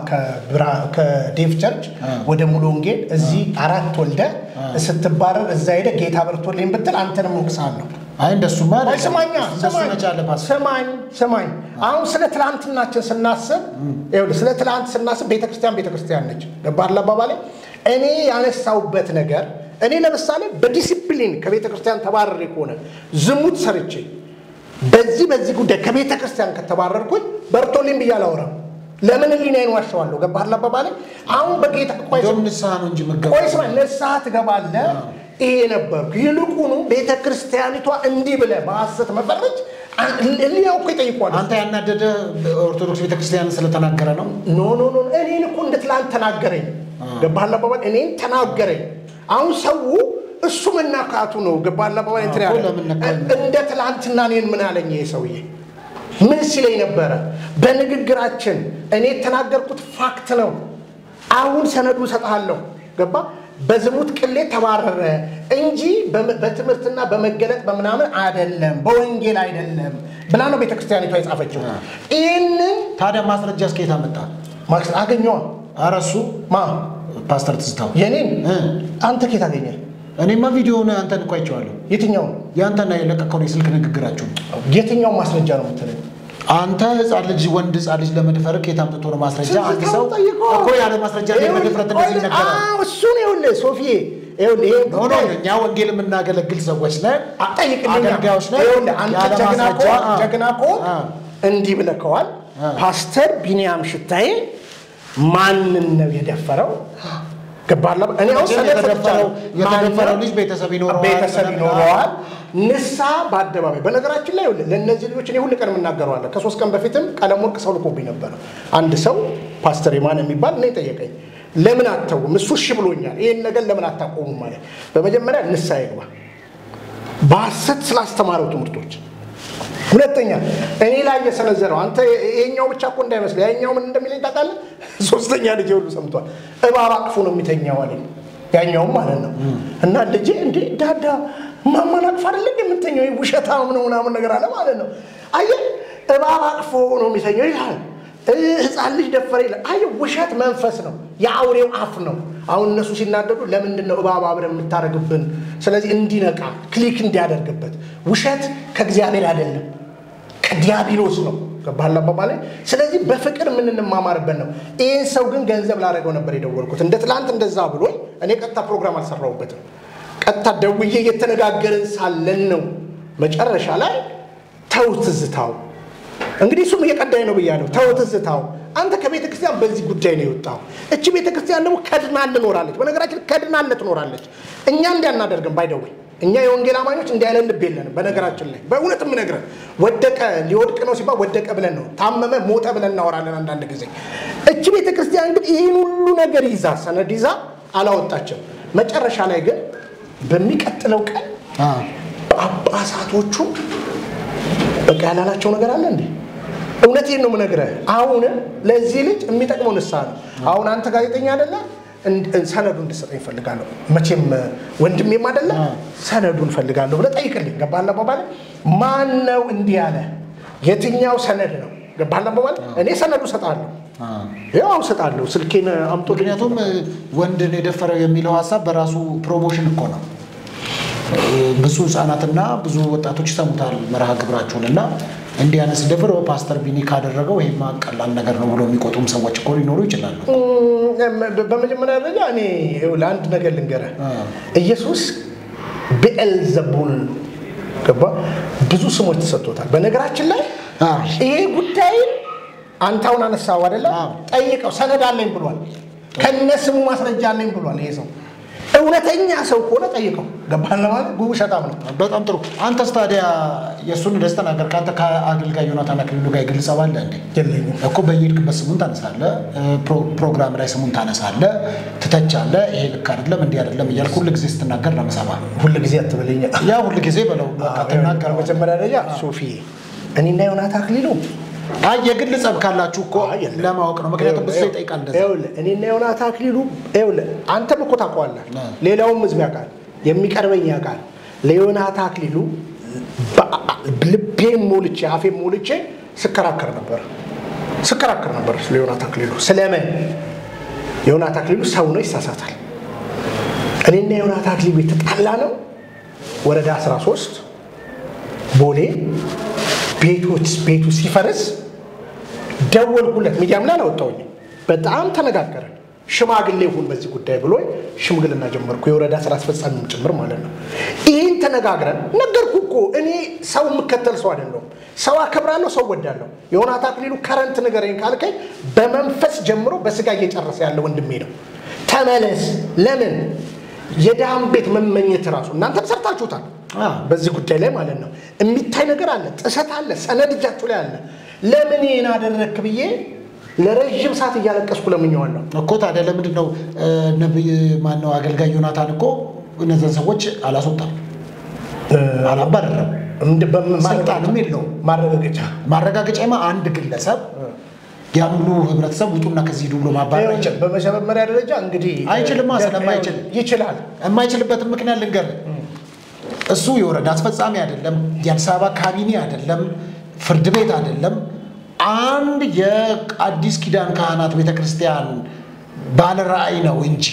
S1: ከዴቭ ቸርች ወደ ሙሉ ወንጌል እዚህ አራት ወልደ ስትባረር እዛ ሄደ ጌታ በርቶልኝ ብትል አንተንም ወቅሳለሁ።
S2: አይ እንደሱማ
S1: አይ ስማኛ
S2: እንደሱ መቻለ ፓስተር
S1: ስማኝ ስማኝ። አሁን ስለ ትላንትናችን ስናስብ ይኸውልህ ስለ ትላንት ስናስብ ቤተክርስቲያን ቤተክርስቲያን ነች። ገባህ አባባሌ? እኔ ያነሳውበት ነገር እኔ ለምሳሌ በዲሲፕሊን ከቤተ ክርስቲያን ተባረሬ ከሆነ ዝሙት ሰርቼ በዚህ በዚህ ጉዳይ ከቤተ ክርስቲያን ከተባረርኩኝ በርቶልኝ ብዬ አላወራም። ለምን ህሊናዬን ዋሸዋለሁ? ገባህ አባባሌ? አሁን በጌታ ቆይ
S2: እንደውም ንስሐ ነው እንጂ
S1: ቆይ
S2: የምትገባው።
S1: ስማ፣ ንስሐ ትገባለህ። ይሄ ነበርኩ። ይልቁኑ ቤተ ክርስቲያኒቷ እንዲህ ብለህ በሐሰት መፈረጅ ህሊናው እኮ ይጠይቋል።
S2: አንተ ያናደደ ኦርቶዶክስ ቤተክርስቲያን ስለተናገረ ነው።
S1: ኖ ኖ ኖ እኔን እኮ እንደ ትላንት ተናገረኝ። ገባህ አባባል? እኔን ተናገረኝ። አሁን ሰው እሱ መናካቱ ነው። ገባህ አባባል? እንትን ያለ
S2: እኮ ለምን ነካኝ?
S1: እንደ ትላንትና እኔን ምን አለኝ ይሄ ሰውዬ? ምን ሲለኝ ነበረ? በንግግራችን እኔ የተናገርኩት ፋክት ነው። አሁን ሰነዱ እሰጥሃለሁ። ገባ በዝሙት ቅሌት ተባረረ እንጂ በም- በትምህርትና በመገለጥ በምናምን አይደለም፣ በወንጌል አይደለም ብላ ነው ቤተክርስቲያኒቷ የጻፈችው። ይህንን
S2: ታዲያ ማስረጃ እስከ የት አመጣ?
S1: ማክስ አገኘዋ
S2: ኧረ እሱ
S1: ማ
S2: ፓስተር ትዝታው
S1: የኔን
S2: እ።
S1: አንተ ኬት አገኘ?
S2: እኔማ ቪዲዮውን አንተን እኮ አይቼዋለሁ።
S1: የትኛው
S2: ያንተና የለቀቀውን የስልክ ንግግራችሁ
S1: የትኛው ማስረጃ ነው የምትለኝ?
S2: አንተ ህፃን ልጅ ወንድ ህፃን ልጅ ለመድፈር ከየት አምጥቶ ነው ማስረጃ? አንድ ሰው
S1: ጠይቀዋ።
S2: እኮ ያለ ማስረጃ ላይ
S1: ይኸውልህ፣
S2: በድፍረት እንደዚህ ይነገራል።
S1: አዎ፣ እሱን ይኸውልህ ሶፊዬ፣ ይኸውልህ ይሄ
S2: ኖ ኖ እኛ ወንጌል የምናገለግል ሰዎች ነን፣
S1: ጠይቅልኛ
S2: አገልጋዮች ነን።
S1: ይኸውልህ አንተ
S2: ያለ
S1: ጀግና
S2: ማስረጃ
S1: ከሆንክ
S2: አ-
S1: ጀግና ከሆንክ
S2: አ-
S1: እንዲህ ብለከዋል።
S2: አ-
S1: ፓስተር ቢኒያም ሽታዬ ማንን ነው የደፈረው? ገባላ እኔ አሁን
S2: መቼም
S1: ሰነድ
S2: የተደፈረው-
S1: ሰጥቻለሁ።
S2: የተደፈረው
S1: ማነው?
S2: ልጅ ቤተሰብ ይኖረዋል።
S1: ቤተሰብ ይኖረዋል። ንሳ በአደባባይ በነገራችን ላይ ይኸውልህ ለእነዚህ ልጆች እኔ ሁል ቀን የምናገረዋለን። ከሶስት ቀን በፊትም ቀለም ወርቅ ሰው ልኮብኝ ነበረ። አንድ ሰው ፓስተር የማነ የሚባል እኔ ጠየቀኝ። ለምን አተውም? እሱ እሺ ብሎኛል። ይህን ነገር ለምን አታቆሙም ማለት በመጀመሪያ ንሳ ይግባ በሐሰት ስላስተማረው ትምህርቶች ሁለተኛ እኔ ላይ የሰነዘረው አንተ ይሄኛው ብቻ እኮ እንዳይመስል ያኛው ምን እንደሚለኝ ታውቃለህ? ሶስተኛ ልጄ ሁሉ ሰምቷል። እባብ አቅፎ ነው የሚተኛው አለኝ። ያኛውም ማለት ነው እና ልጄ እንዴ ዳዳ ማማን አቅፎ አይደለ የምተኛው ውሸታም ነው ምናምን ነገር አለ ማለት ነው። አየህ እባብ አቅፎ ነው የሚተኛው ይላል። እ ህፃን ልጅ ደፈረ ይላል። አየህ ውሸት መንፈስ ነው፣ የአውሬው አፍ ነው። አሁን እነሱ ሲናደዱ ለምንድን ነው እባብ አብረን የምታደርግብን? ስለዚህ እንዲነቃ ክሊክ እንዲያደርግበት ውሸት ከእግዚአብሔር አይደለም ከዲያብሎስ ነው። ገባህላ አባባሌ? ስለዚህ በፍቅር የምንማማርበት ነው። ይህን ሰው ግን ገንዘብ ላደረገው ነበር የደወልኩት። እንደ ትላንት እንደዛ ብሎኝ እኔ ቀጥታ ፕሮግራም አልሰራሁበትም። ቀጥታ ደውዬ እየተነጋገርን ሳለን ነው መጨረሻ ላይ ተው ትዝታው እንግዲህ እሱም እየቀዳኝ ነው ብያለሁ። ተው ትዝታው አንተ ከቤተ ክርስቲያን በዚህ ጉዳይ ነው የወጣው። እቺ ቤተ ክርስቲያን ደግሞ ከድናን ትኖራለች። በነገራችን ከድናን ትኖራለች። እኛ እንዲያናደርግን ባይደውይ እኛ የወንጌል አማኞች እንዲህ አይነት ልብ የለንም። በነገራችን ላይ በእውነት የምነግርህ ወደቀ ሊወድቅ ነው ሲባል ወደቀ ብለን ነው፣ ታመመ ሞተ ብለን እናወራለን አንዳንድ ጊዜ። እቺ ቤተ ክርስቲያን ግን ይህን ሁሉ ነገር ይዛ ሰነድ ይዛ አላወጣችም። መጨረሻ ላይ ግን በሚቀጥለው ቀን ጳጳሳቶቹ በቃ ያላላቸው ነገር አለ እንዴ? እውነቴን ነው የምነግርህ። አሁን ለዚህ ልጅ የሚጠቅመው ንስሐ ነው። አሁን አንተ ጋዜጠኛ አይደለ? ሰነዱ እንድሰጠኝ እፈልጋለሁ። መቼም ወንድሜም አይደለ? ሰነዱን እፈልጋለሁ ብለህ ጠይቅልኝ። ገባህ አባባል? ማን ነው እንዲህ ያለ? የትኛው ሰነድ ነው? ገባህ አባባል? እኔ ሰነዱ እሰጥሃለሁ። ያው እሰጥሃለሁ። ስልኬን አምጦ
S2: ምክንያቱም ወንድን የደፈረው የሚለው ሀሳብ በራሱ ፕሮሞሽን እኮ ነው። ብዙ ህጻናትና ብዙ ወጣቶች ይሰሙታል መርሃ ግብራችሁን እና እንዲህ አይነት ሲደፍር ፓስተር ቢኒ ካደረገው ይሄማ ቀላል ነገር ነው ብሎ የሚቆጡም ሰዎች እኮ ሊኖሩ ይችላሉ።
S1: በመጀመሪያ ደረጃ እኔ ለአንድ ነገር ልንገርህ፣ ኢየሱስ ብኤልዘቡል ገባ ብዙ ስሞች ተሰጥቶታል። በነገራችን ላይ ይሄ ጉዳይ አንተ አሁን አነሳው አይደለ? ጠይቀው ሰነድ አለኝ ብሏል። ከነ ስሙ ማስረጃ አለኝ ብሏል። ይሄ ሰው እውነተኛ ሰው ከሆነ ጠይቀው። ገባህ ለማለት ጉቡ ሸጣም ነው።
S2: በጣም ጥሩ። አንተስ ታዲያ የእሱን ደስ ተናገር። ከአንተ ከአገልጋይ ዮናታን አክሊሉ ጋር የግል ጸብ አለ እንዴ?
S1: የለኝም
S2: እኮ በየሄድክበት ስሙን ታነሳለህ፣ ፕሮግራም ላይ ስሙን ታነሳለህ፣ ትተቻለህ። ይሄ ልክ አይደለም እንዲህ አይደለም እያልክ ሁል ጊዜ ስትናገር ነው የምሰማህ።
S1: ሁል ጊዜ አትበለኝ።
S2: ያ ሁል ጊዜ በለው በቃ ትናገረው።
S1: በመጀመሪያ ደረጃ ሶፊዬ እኔና ዮናታ አክሊሉ
S2: አይ የግል ጸብ ካላችሁ እኮ ለማወቅ ነው። ምክንያቱም ብዙ ሰው ይጠይቃል እንደዛ።
S1: ይኸውልህ እኔና ዮናታ አክሊሉ ይኸውልህ አንተም እኮ ታውቀዋለህ፣ ሌላውም ህዝብ ያውቃል፣ የሚቀርበኝ ያውቃል። ለዮናታ አክሊሉ ልቤን ሞልቼ አፌን ሞልቼ ስከራከር ነበር ስከራከር ነበር ስለ ዮናታ አክሊሉ። ስለምን ዮናታ አክሊሉ ሰው ነው፣ ይሳሳታል። እኔና ዮናታ አክሊሉ የተጣላ ነው ወረዳ 13 ቦሌ ቤቶች ቤቱ ሲፈርስ ደወልኩለት። ሚዲያም ላይ አላወጣሁኝ። በጣም ተነጋገረን። ሽማግሌ ሁን በዚህ ጉዳይ ብሎኝ ሽምግልና ጀመርኩ። የወረዳ ስራ አስፈጻሚም ጭምር ማለት ነው። ይህን ተነጋግረን ነገርኩ እኮ እኔ ሰው የምከተል ሰው አይደለሁም። ሰው አከብራለሁ፣ ሰው ወዳለሁ። ዮናታን አክሊሉ ከረንት ንገረኝ ካልከኝ በመንፈስ ጀምሮ በስጋ እየጨረሰ ያለ ወንድሜ ነው። ተመለስ። ለምን የድሃን ቤት መመኘት ራሱ እናንተም ሰርታችሁታል። በዚህ ጉዳይ ላይ ማለት ነው የሚታይ ነገር አለ፣ ጥሰት አለ፣ ሰነድ እጃችሁ ላይ አለ። ለምን ይህን አደረግክ ብዬ ለረዥም ሰዓት እያለቀስኩ ለምኜዋለሁ።
S2: እኮ ታዲያ ለምንድን ነው ነብይ ማነው አገልጋይ ዮናታን እኮ እነዚያን ሰዎች አላስወጣም፣ አላባረረም፣ ስልጣንም የለውም።
S1: ማረጋገጫ
S2: ማረጋገጫማ አንድ ግለሰብ ያን ሁሉ ህብረተሰብ ውጡና ከዚህ ሂዱ ብሎ ማባረር አይችልም።
S1: በመጀመሪያ ደረጃ እንግዲህ
S2: አይችልማ፣ ስለማይችል
S1: ይችላል።
S2: የማይችልበትን ምክንያት ልንገርህ። እሱ የወረዳ አስፈጻሚ አይደለም፣ የአዲስ አበባ ካቢኔ አይደለም፣ ፍርድ ቤት አይደለም። አንድ የአዲስ ኪዳን ካህናት ቤተክርስቲያን ባለ ራእይ ነው እንጂ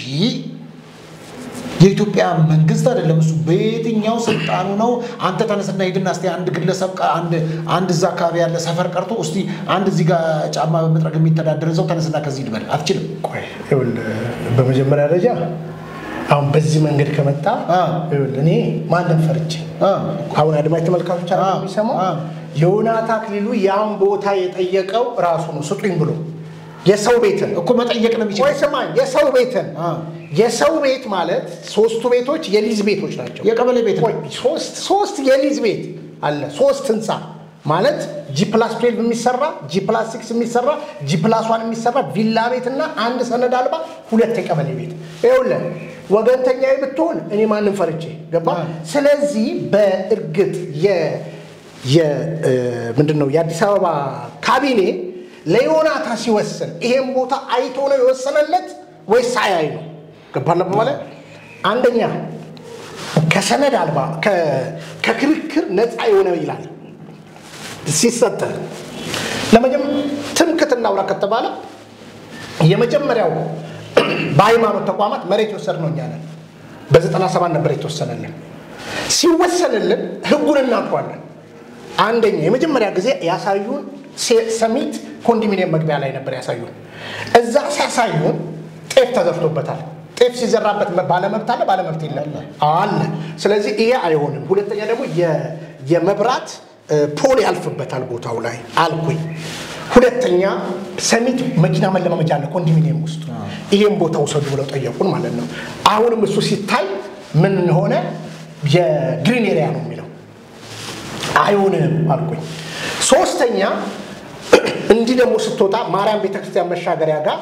S2: የኢትዮጵያ መንግስት አይደለም። እሱ በየትኛው ስልጣኑ ነው? አንተ ተነስና ሂድና እስቲ አንድ ግለሰብ አንድ አንድ እዛ አካባቢ ያለ ሰፈር ቀርቶ እስቲ አንድ እዚህ ጋር ጫማ በመጥረግ የሚተዳደር ሰው ተነስና ከዚህ ሂድ በል። አትችልም።
S1: ቆይ ይኸውልህ፣ በመጀመሪያ ደረጃ አሁን በዚህ መንገድ ከመጣ ይኸውልህ፣ እኔ ማንም ፈርቼ አሁን አድማጭ ተመልካቾች አለ የሚሰማው ዮናታን አክሊሉ ያን ቦታ የጠየቀው ራሱ ነው ስጡኝ ብሎ የሰው ቤትን
S2: እኮ መጠየቅ ነው የሚችለው።
S1: ወይ ስማኝ፣ የሰው ቤትን የሰው ቤት ማለት ሶስቱ ቤቶች የሊዝ ቤቶች ናቸው።
S2: የቀበሌ ቤት ነው።
S1: ቆይ ሶስት ሶስት የሊዝ ቤት አለ። ሶስት ህንፃ ማለት ጂ ፕላስ ትዌልቭ የሚሰራ ጂ ፕላስ ሲክስ የሚሰራ ጂ ፕላስ ዋን የሚሰራ ቪላ ቤት እና አንድ ሰነድ አልባ ሁለት የቀበሌ ቤት። ይኸውልህ ወገንተኛ ብትሆን እኔ ማንም ፈርቼ ገባ። ስለዚህ በእርግጥ ምንድን ነው የአዲስ አበባ ካቢኔ ለዮናታን ሲወስን ይሄን ቦታ አይቶ ነው የወሰነለት ወይስ ሳያይ ነው? ገባለ በማለት አንደኛ ከሰነድ አልባ ከክርክር ነፃ የሆነ ይላል ሲሰጥ ትምክህት እናውራ ከተባለ የመጀመሪያው በሃይማኖት ተቋማት መሬት የወሰድነው እኛ ነን። በዘጠና ሰባት ነበር የተወሰነልን። ሲወሰንልን ህጉን እናውቀዋለን። አንደኛ የመጀመሪያ ጊዜ ያሳዩን ሰሚት ኮንዶሚኒየም መግቢያ ላይ ነበር ያሳዩን። እዛ ሲያሳዩን ጤፍ ተዘርቶበታል። ጤፍ ሲዘራበት ባለመብት አለ ባለመብት የለም አለ። ስለዚህ ይሄ አይሆንም። ሁለተኛ ደግሞ የመብራት ፖል ያልፍበታል ቦታው ላይ አልኩኝ። ሁለተኛ ሰሚት መኪና መለማመጃ አለ ኮንዶሚኒየም ውስጥ ይሄን ቦታ ውሰዱ ብለው ጠየቁን ማለት ነው። አሁንም እሱ ሲታይ ምን ሆነ? የግሪን ኤሪያ ነው የሚለው አይሆንም አልኩኝ። ሶስተኛ እንዲህ ደግሞ ስትወጣ ማርያም ቤተክርስቲያን መሻገሪያ ጋር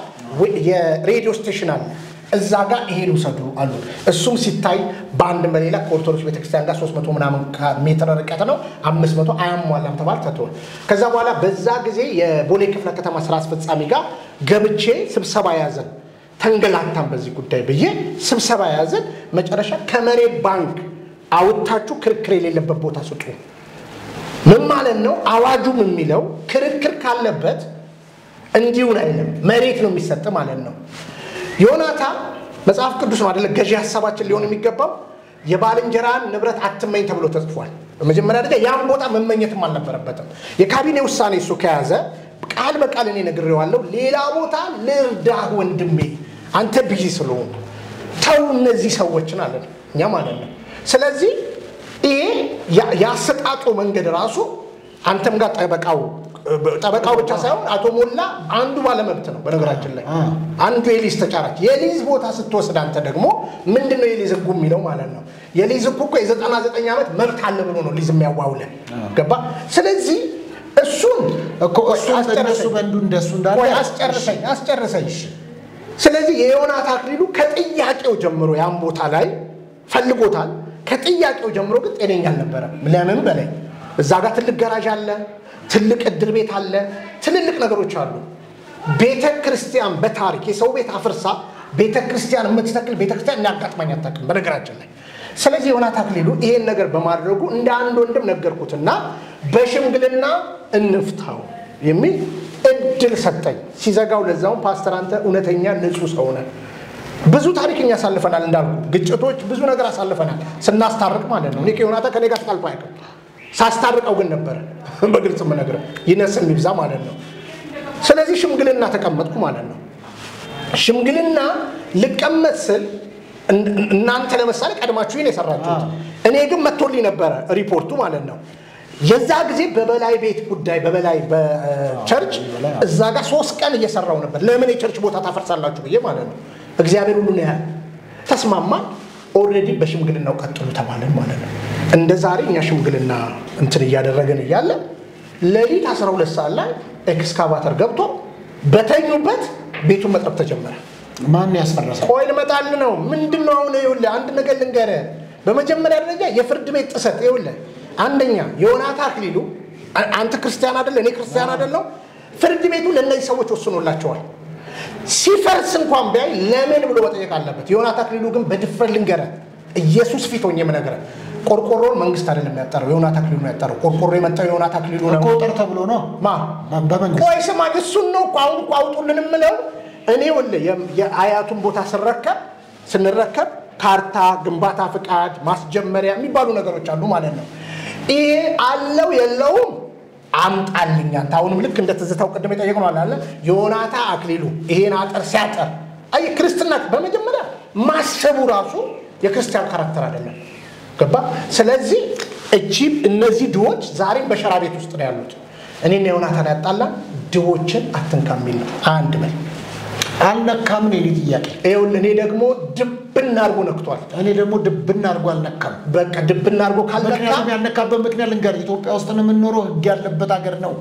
S1: የሬዲዮ ስቴሽን አለ። እዛ ጋር ይሄን ውሰዱ አሉ። እሱም ሲታይ በአንድ በሌላ ከኦርቶዶክስ ቤተክርስቲያን ጋር 300 ምናምን ሜትር ርቀት ነው። 500 አያሟላም ተባል ተተወል። ከዛ በኋላ በዛ ጊዜ የቦሌ ክፍለ ከተማ ስራ አስፈጻሚ ጋር ገብቼ ስብሰባ ያዘን። ተንገላታን በዚህ ጉዳይ ብዬ ስብሰባ ያዘን። መጨረሻ ከመሬት ባንክ አውጥታችሁ ክርክር የሌለበት ቦታ ስጡ ምን ማለት ነው? አዋጁም የሚለው ክርክር ካለበት እንዲሁን አይልም፣ መሬት ነው የሚሰጥ ማለት ነው። ዮናታን መጽሐፍ ቅዱስ ነው አደለ? ገዢ ሀሳባችን ሊሆን የሚገባው የባልንጀራን ንብረት አትመኝ ተብሎ ተጽፏል። በመጀመሪያ ደረጃ ያን ቦታ መመኘትም አልነበረበትም። የካቢኔ ውሳኔ እሱ ከያዘ ቃል በቃል እኔ ነግሬዋለሁ። ሌላ ቦታ ልርዳህ ወንድሜ፣ አንተ ብይ ስለሆኑ ተው እነዚህ ሰዎችን አለን እኛ ማለት ነው። ስለዚህ ይሄ የአሰጣጡ መንገድ ራሱ አንተም ጋር ጠበቃው ጠበቃው ብቻ ሳይሆን አቶ ሞላ አንዱ ባለመብት ነው። በነገራችን ላይ አንዱ የሊዝ ተጫራች የሊዝ ቦታ ስትወስድ አንተ ደግሞ ምንድን ነው የሊዝ ህጉ የሚለው ማለት ነው። የሊዝ ህጉ እኮ የዘጠና ዘጠኝ ዓመት መብት አለ ብሎ ነው ሊዝ የሚያዋውለ ገባ። ስለዚህ እሱን
S2: እነሱ በንዱ እንደሱ እንዳለ
S1: አስጨርሰኝ አስጨርሰኝ። ስለዚህ የዮናታን አክሊሉ ከጥያቄው ጀምሮ ያን ቦታ ላይ ፈልጎታል። ከጥያቄው ጀምሮ ግን ጤነኛ አልነበረም። ለምን በላይ እዛ ጋር ትልቅ ገራዥ አለ፣ ትልቅ እድር ቤት አለ፣ ትልልቅ ነገሮች አሉ። ቤተ ክርስቲያን በታሪክ የሰው ቤት አፍርሳ ቤተ ክርስቲያን የምትተክል ቤተ ክርስቲያን እንዳጋጥማኝ አታውቅም በነገራችን ላይ። ስለዚህ ዮናታን አክሊሉ ይሄን ነገር በማድረጉ እንደ አንድ ወንድም ነገርኩትና በሽምግልና እንፍታው የሚል እድል ሰጠኝ። ሲዘጋው ለዛውም ፓስተር አንተ እውነተኛ ንጹህ ሰው ነህ ብዙ ታሪክ እኛ አሳልፈናል። እንዳልኩ ግጭቶች ብዙ ነገር አሳልፈናል ስናስታርቅ ማለት ነው። እኔ ከዮናታን ከኔ ጋር ተጣልፎ አያውቅም። ሳስታርቀው ግን ነበረ በግልጽ የምነግርህ ይነስ የሚብዛ ማለት ነው። ስለዚህ ሽምግልና ተቀመጥኩ ማለት ነው። ሽምግልና ልቀመጥ ስል እናንተ ለምሳሌ ቀድማችሁ ይህን የሰራችሁት፣ እኔ ግን መጥቶልኝ ነበረ ሪፖርቱ ማለት ነው። የዛ ጊዜ በበላይ ቤት ጉዳይ በበላይ በቸርች እዛ ጋር ሶስት ቀን እየሰራው ነበር። ለምን የቸርች ቦታ ታፈርሳላችሁ ብዬ ማለት ነው። እግዚአብሔር ሁሉን ያህል ተስማማን። ኦልሬዲ በሽምግልናው ቀጥሉ ተባለን ማለት ነው። እንደ ዛሬ እኛ ሽምግልና እንትን እያደረግን እያለ ሌሊት 12 ሰዓት ላይ ኤክስካቫተር ገብቶ በተኙበት ቤቱን መጥረብ ተጀመረ።
S2: ማን ያስፈረሰው?
S1: ቆይ ልመጣል ነው። ምንድን ነው አሁን? ይኸውልህ አንድ ነገር ልንገርህ። በመጀመሪያ ደረጃ የፍርድ ቤት ጥሰት ይኸውልህ፣ አንደኛ ዮናታ አክሊሉ አ- አንተ ክርስቲያን አይደለ፣ እኔ ክርስቲያን አይደለው። ፍርድ ቤቱ ለእነዚህ ሰዎች ወስኖላቸዋል። ሲፈርስ እንኳን ቢያይ ለምን ብሎ መጠየቅ አለበት። ዮናታ አክሊሉ ግን በድፍረት ልንገርህ፣ ኢየሱስ ፊት ሆኜ የምነግርህ ቆርቆሮን መንግስት አይደለም ያጠረው፣ ዮናታ አክሊሉ ነው ያጠረው። ቆርቆሮ የመጣው ዮናታ አክሊሉ ነው።
S2: ቁጥር ተብሎ ነው
S1: ማ
S2: በመንግስት
S1: ቆይ ስማኝ፣ እሱን ነው እኮ አሁን እኮ አውጡልን የምለው እኔ ወለ የአያቱን ቦታ ስረከብ ስንረከብ ካርታ፣ ግንባታ ፍቃድ፣ ማስጀመሪያ የሚባሉ ነገሮች አሉ ማለት ነው። ይሄ አለው የለውም አምጣልኝ አንተ። አሁንም ልክ እንደ ትዝታው ቅድም የጠየቅነው አለ አለ ዮናታ አክሊሉ ይሄን አጠር ሲያጠር አይ ክርስትና በመጀመሪያ ማሰቡ ራሱ የክርስቲያን ካራክተር አይደለም። ገባ? ስለዚህ እቺ እነዚህ ድሆች ዛሬም በሸራ ቤት ውስጥ ነው ያሉት። እኔና ዮናታን ያጣላን ድሆችን አትንካ የሚል ነው። አንድ በል
S2: አልነካም ነው የኔ ጥያቄ።
S1: ይኸውልህ፣ እኔ ደግሞ ድብና አድርጎ ነክቷል።
S2: እኔ ደግሞ ድብና አድርጎ አልነካም።
S1: በቃ ድብና አድርጎ ካልነካ
S2: ምክንያቱም ያልነካበት ምክንያት ልንገር፣ ኢትዮጵያ ውስጥ ነው የምንኖረው፣ ህግ ያለበት ሀገር ነው።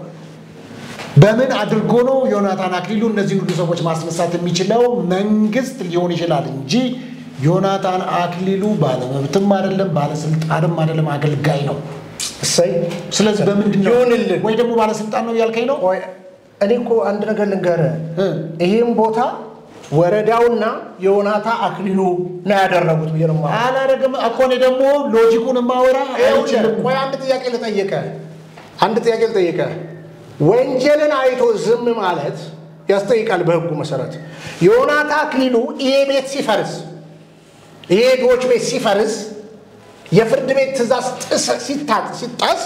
S2: በምን አድርጎ ነው ዮናታን አክሊሉ እነዚህን ሁሉ ሰዎች ማስነሳት የሚችለው? መንግስት ሊሆን ይችላል እንጂ ዮናታን አክሊሉ ባለመብትም አይደለም፣ ባለስልጣንም አይደለም፣ አገልጋይ ነው።
S1: እሰይ
S2: ስለዚህ በምንድን ነው
S1: ይሁንልን።
S2: ወይ ደግሞ ባለስልጣን ነው ያልከኝ ነው?
S1: ቆይ እኔ እኮ አንድ ነገር ልንገርህ፣
S2: እ።
S1: ይህም ቦታ ወረዳውና የዮናታ አክሊሉ ነው ያደረጉት ብዬ ነው የማወራው።
S2: አላደረግም እኮ እኔ ደግሞ ሎጂኩን ማወራ
S1: ይኸውልህ፣
S2: አይችልም።
S1: ቆይ አንድ ጥያቄ ልጠይቀ አንድ ጥያቄ ልጠይቀ ወንጀልን አይቶ ዝም ማለት ያስጠይቃል በህጉ መሰረት። ዮናታ አክሊሉ ይሄ ቤት ሲፈርስ ይሄ ድሆች ቤት ሲፈርስ የፍርድ ቤት ትእዛዝ ጥሰ- ሲታ- ሲጣስ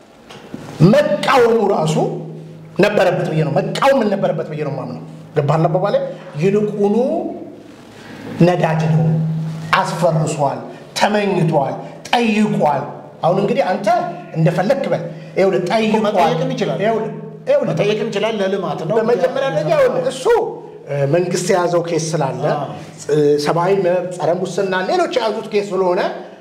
S1: መቃወሙ ራሱ ነበረበት ብዬ ነው መቃወም ነበረበት ብዬ ነው የማምነው። ገባህ አባባሌ? ይልቁኑ ነዳጅ ነው፣ አስፈርሷል፣ ተመኝቷል፣ ጠይቋል። አሁን እንግዲህ አንተ እንደፈለክ በል። ይኸውልህ ጠይቋል፣
S2: መጠየቅም ይችላል።
S1: ይኸውልህ ይኸውልህ
S2: መጠየቅ እንችላል። ለልማት ነው።
S1: በመጀመሪያ ደረጃ ይኸውልህ እሱ እ፣ መንግስት የያዘው ኬስ ስላለ
S2: አዎ።
S1: እ፣ ሰብአዊ መብት፣ ጸረ ሙስና፣ ሌሎች የያዙት ኬስ ስለሆነ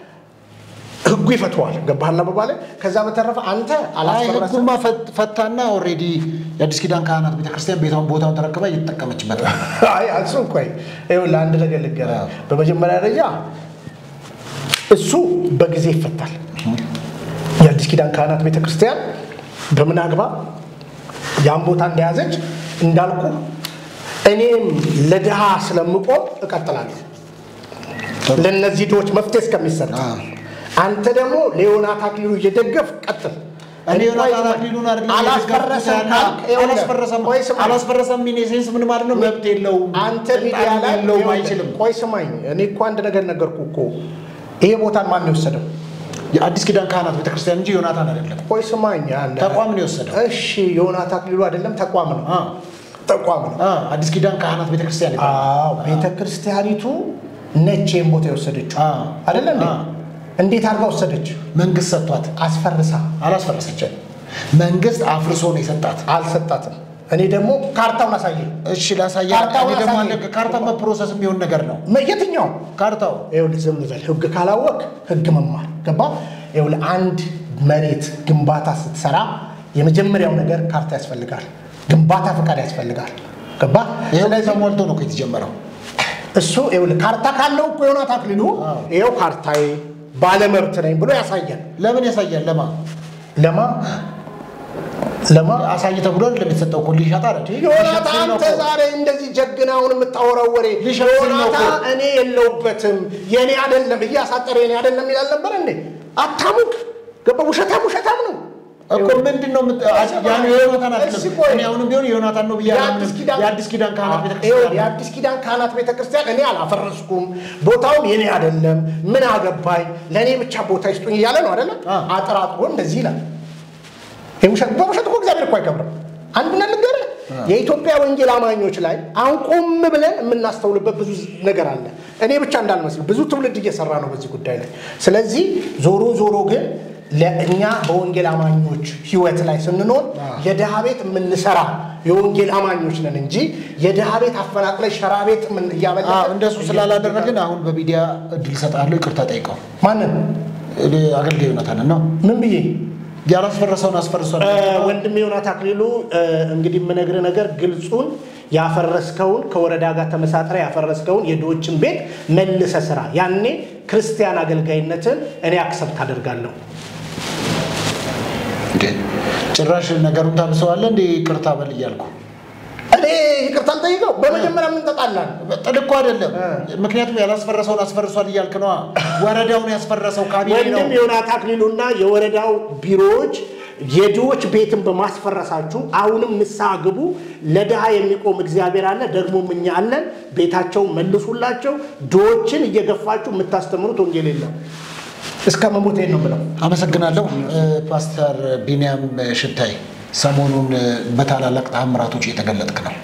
S1: ህጉ ይፈተዋል። ገባህና በባለ ከዛ በተረፈ አንተ
S2: አይ
S1: አላስፈረሰም
S2: ህጉማ ፈት- ፈታና ኦልሬዲ የአዲስ ኪዳን ካህናት ቤተክርስቲያን ቤቷን ቦታውን ተረክባ እየተጠቀመችበት ነው።
S1: አይ እሱ ቆይ ይኸውልህ አንድ ነገር ልንገርህ።
S2: አዎ።
S1: በመጀመሪያ ደረጃ እሱ በጊዜ ይፈታል። የአዲስ ኪዳን ካህናት ቤተክርስቲያን በምን አግባብ ያን ቦታ እንደያዘች እንዳልኩ እኔም ለድሃ ስለምቆም እቀጥላለሁ ለእነዚህ ድሆች መፍትሄ እስከሚሰጥ
S2: አዎ።
S1: አንተ ደግሞ ለዮናታ አክሊሉ እየደገፍ ቀጥል።
S2: እኔ ዮናታን አክሊሉን አይደለም
S1: አላስፈረሰም
S2: የደገፍኩት
S1: ካልክ
S2: ያለ-
S1: ይኸውልህ፣
S2: አላስፈረሰም
S1: ቆይ ስማኝ።
S2: አላስፈረሰም ሚን ሴንስ ምን ማለት ነው? መብት የለውም
S1: አንተ
S2: ስልጣን
S1: ሚዲያ ላይ
S2: የለውም
S1: ይኸውልህ፣
S2: አይችልም።
S1: ቆይ ስማኝ፣ እኔ እኮ አንድ ነገር ነገርኩ እኮ ይሄ ቦታን ማን ነው የወሰደው?
S2: የአዲስ ኪዳን ካህናት ቤተክርስቲያን እንጂ ዮናታን አይደለም።
S1: ቆይ ስማኝ፣ አንድ
S2: ተቋም ነው የወሰደው።
S1: እሺ፣ ዮናታ አክሊሉ አይደለም ተቋም ነው
S2: አ
S1: ተቋም ነው።
S2: አ አዲስ ኪዳን ካህናት ቤተክርስቲያን ይባላል።
S1: አዎ ቤተ ክርስቲያኒቱ ነች ይህን ቦታ የወሰደችው
S2: አ
S1: አይደለ እንዴ?
S2: አ
S1: እንዴት አድርጋ ወሰደች?
S2: መንግስት ሰጥቷት
S1: አስፈርሳ
S2: አላስፈረሰችም። መንግስት አፍርሶ ነው የሰጣት።
S1: አልሰጣትም። እኔ ደግሞ ካርታውን አሳየኝ።
S2: እሺ ላሳያ።
S1: ካርታውን
S2: እኔ ደግሞ
S1: አሳየኝ።
S2: አንድ ካርታ በፕሮሰስ የሚሆን ነገር ነው
S1: መ- የትኛው
S2: ካርታው
S1: ይኸውልህ ዝም በል። ህግ ካላወቅ ህግ መማር ገባ። ይኸውልህ አንድ መሬት ግንባታ ስትሰራ የመጀመሪያው ነገር ካርታ ያስፈልጋል፣ ግንባታ ፈቃድ ያስፈልጋል። ገባ።
S2: ይኸው
S1: ስለዚህ
S2: ተሞልቶ ነው እኮ የተጀመረው።
S1: እሱ ይኸውልህ ካርታ ካለው እኮ ዮናታ አክሊሉ
S2: አዎ።
S1: ይኸው ካርታዬ ባለመብት ነኝ ብሎ ያሳያል።
S2: ለምን ያሳያል? ለማ
S1: ለማ ለማ
S2: አሳይ ተብሎ አይደለም የተሰጠው እኮ ሊሸጥ አይደል?
S1: ዮናታ
S2: ሊሸጥ ሲል ነው
S1: አንተ
S2: እኮ።
S1: ዛሬ እንደዚህ ጀግናውን የምታወራው ወሬ
S2: ሊሸጥ ሲል ነው
S1: ዮናታ
S2: እኮ።
S1: እኔ የለውበትም የኔ አይደለም እያሳጠረ የኔ አይደለም ይላል ነበር እንዴ? አታሙቅ ገባ። ውሸታም ውሸታም ነው
S2: እኮ ምንድን ነው የምት- ያን የዮናታን አይደለም።
S1: እስኪ ቆይ።
S2: እኔ አሁንም ቢሆን የዮናታን ነው ብዬ
S1: የአዲስ ኪዳን
S2: የአዲስ ኪዳን ካህናት
S1: ይኸውልህ፣
S2: ቤተክርስቲያን
S1: የአዲስ ኪዳን ካህናት ቤተክርስቲያን እኔ አላፈረስኩም፣ ቦታውም የኔ አይደለም፣ ምን አገባኝ፣ ለእኔ ብቻ ቦታ ይስጡኝ እያለ ነው አይደለም?
S2: አ።
S1: አጠራጥሮ እንደዚህ ይላል። ይህ ውሸት በውሸት እኮ እግዚአብሔር እኮ አይከብርም። አንዱን ልንገርህ፣ የኢትዮጵያ ወንጌል አማኞች ላይ አሁን ቆም ብለን የምናስተውልበት ብዙ ነገር አለ። እኔ ብቻ እንዳልመስል ብዙ ትውልድ እየሰራ ነው በዚህ ጉዳይ ላይ። ስለዚህ ዞሮ ዞሮ ግን ለእኛ በወንጌል አማኞች ህይወት ላይ ስንኖር የድሃ ቤት የምንሰራ የወንጌል አማኞች ነን እንጂ የድሃ ቤት አፈናቅለ ሸራ ቤት ምን እያበላ
S2: አዎ፣ እንደሱ ስላላደረግን አሁን በሚዲያ እድል ሰጣለሁ፣ ይቅርታ ጠይቀው።
S1: ማንን
S2: እኔ አገልጋይ ዮናታንን ነው
S1: ምን ብዬ
S2: ያላስፈረሰውን አስፈርሷል።
S1: ወንድም ዮናት አክሊሉ እ፣ እንግዲህ የምነግርህ ነገር ግልጹን ያፈረስከውን ከወረዳ ጋር ተመሳጥረ ያፈረስከውን የድሆችን ቤት መልሰ ስራ። ያኔ ክርስቲያን አገልጋይነትን እኔ አክሰብት አደርጋለሁ።
S2: እንዴ ጭራሽ ነገሩን ታብሰዋለህ እንዴ? ይቅርታ በል እያልኩ
S1: እኔ ይቅርታ አልጠይቀው። በመጀመሪያ ምን ተጣላን?
S2: ጥል እኮ አይደለም። ምክንያቱም ያላስፈረሰውን አስፈርሷል እያልክ ነዋ። ወረዳውን ያስፈረሰው ካቢኔ ነው።
S1: ወንድም ዮናት አክሊሉና የወረዳው ቢሮዎች የድሆች ቤትን በማስፈረሳችሁ አሁንም ንስሐ ግቡ። ለድሃ የሚቆም እግዚአብሔር አለ፣ ደግሞም እኛ አለን። ቤታቸውን መልሱላቸው። ድሆችን እየገፋችሁ የምታስተምሩት ወንጌል የለም። እስከ መሞቴ ነው ብለው
S2: አመሰግናለሁ። እ፣ ፓስተር ቢንያም ሽታይ ሰሞኑን እ፣ በታላላቅ ተአምራቶች እየተገለጥክ ነው።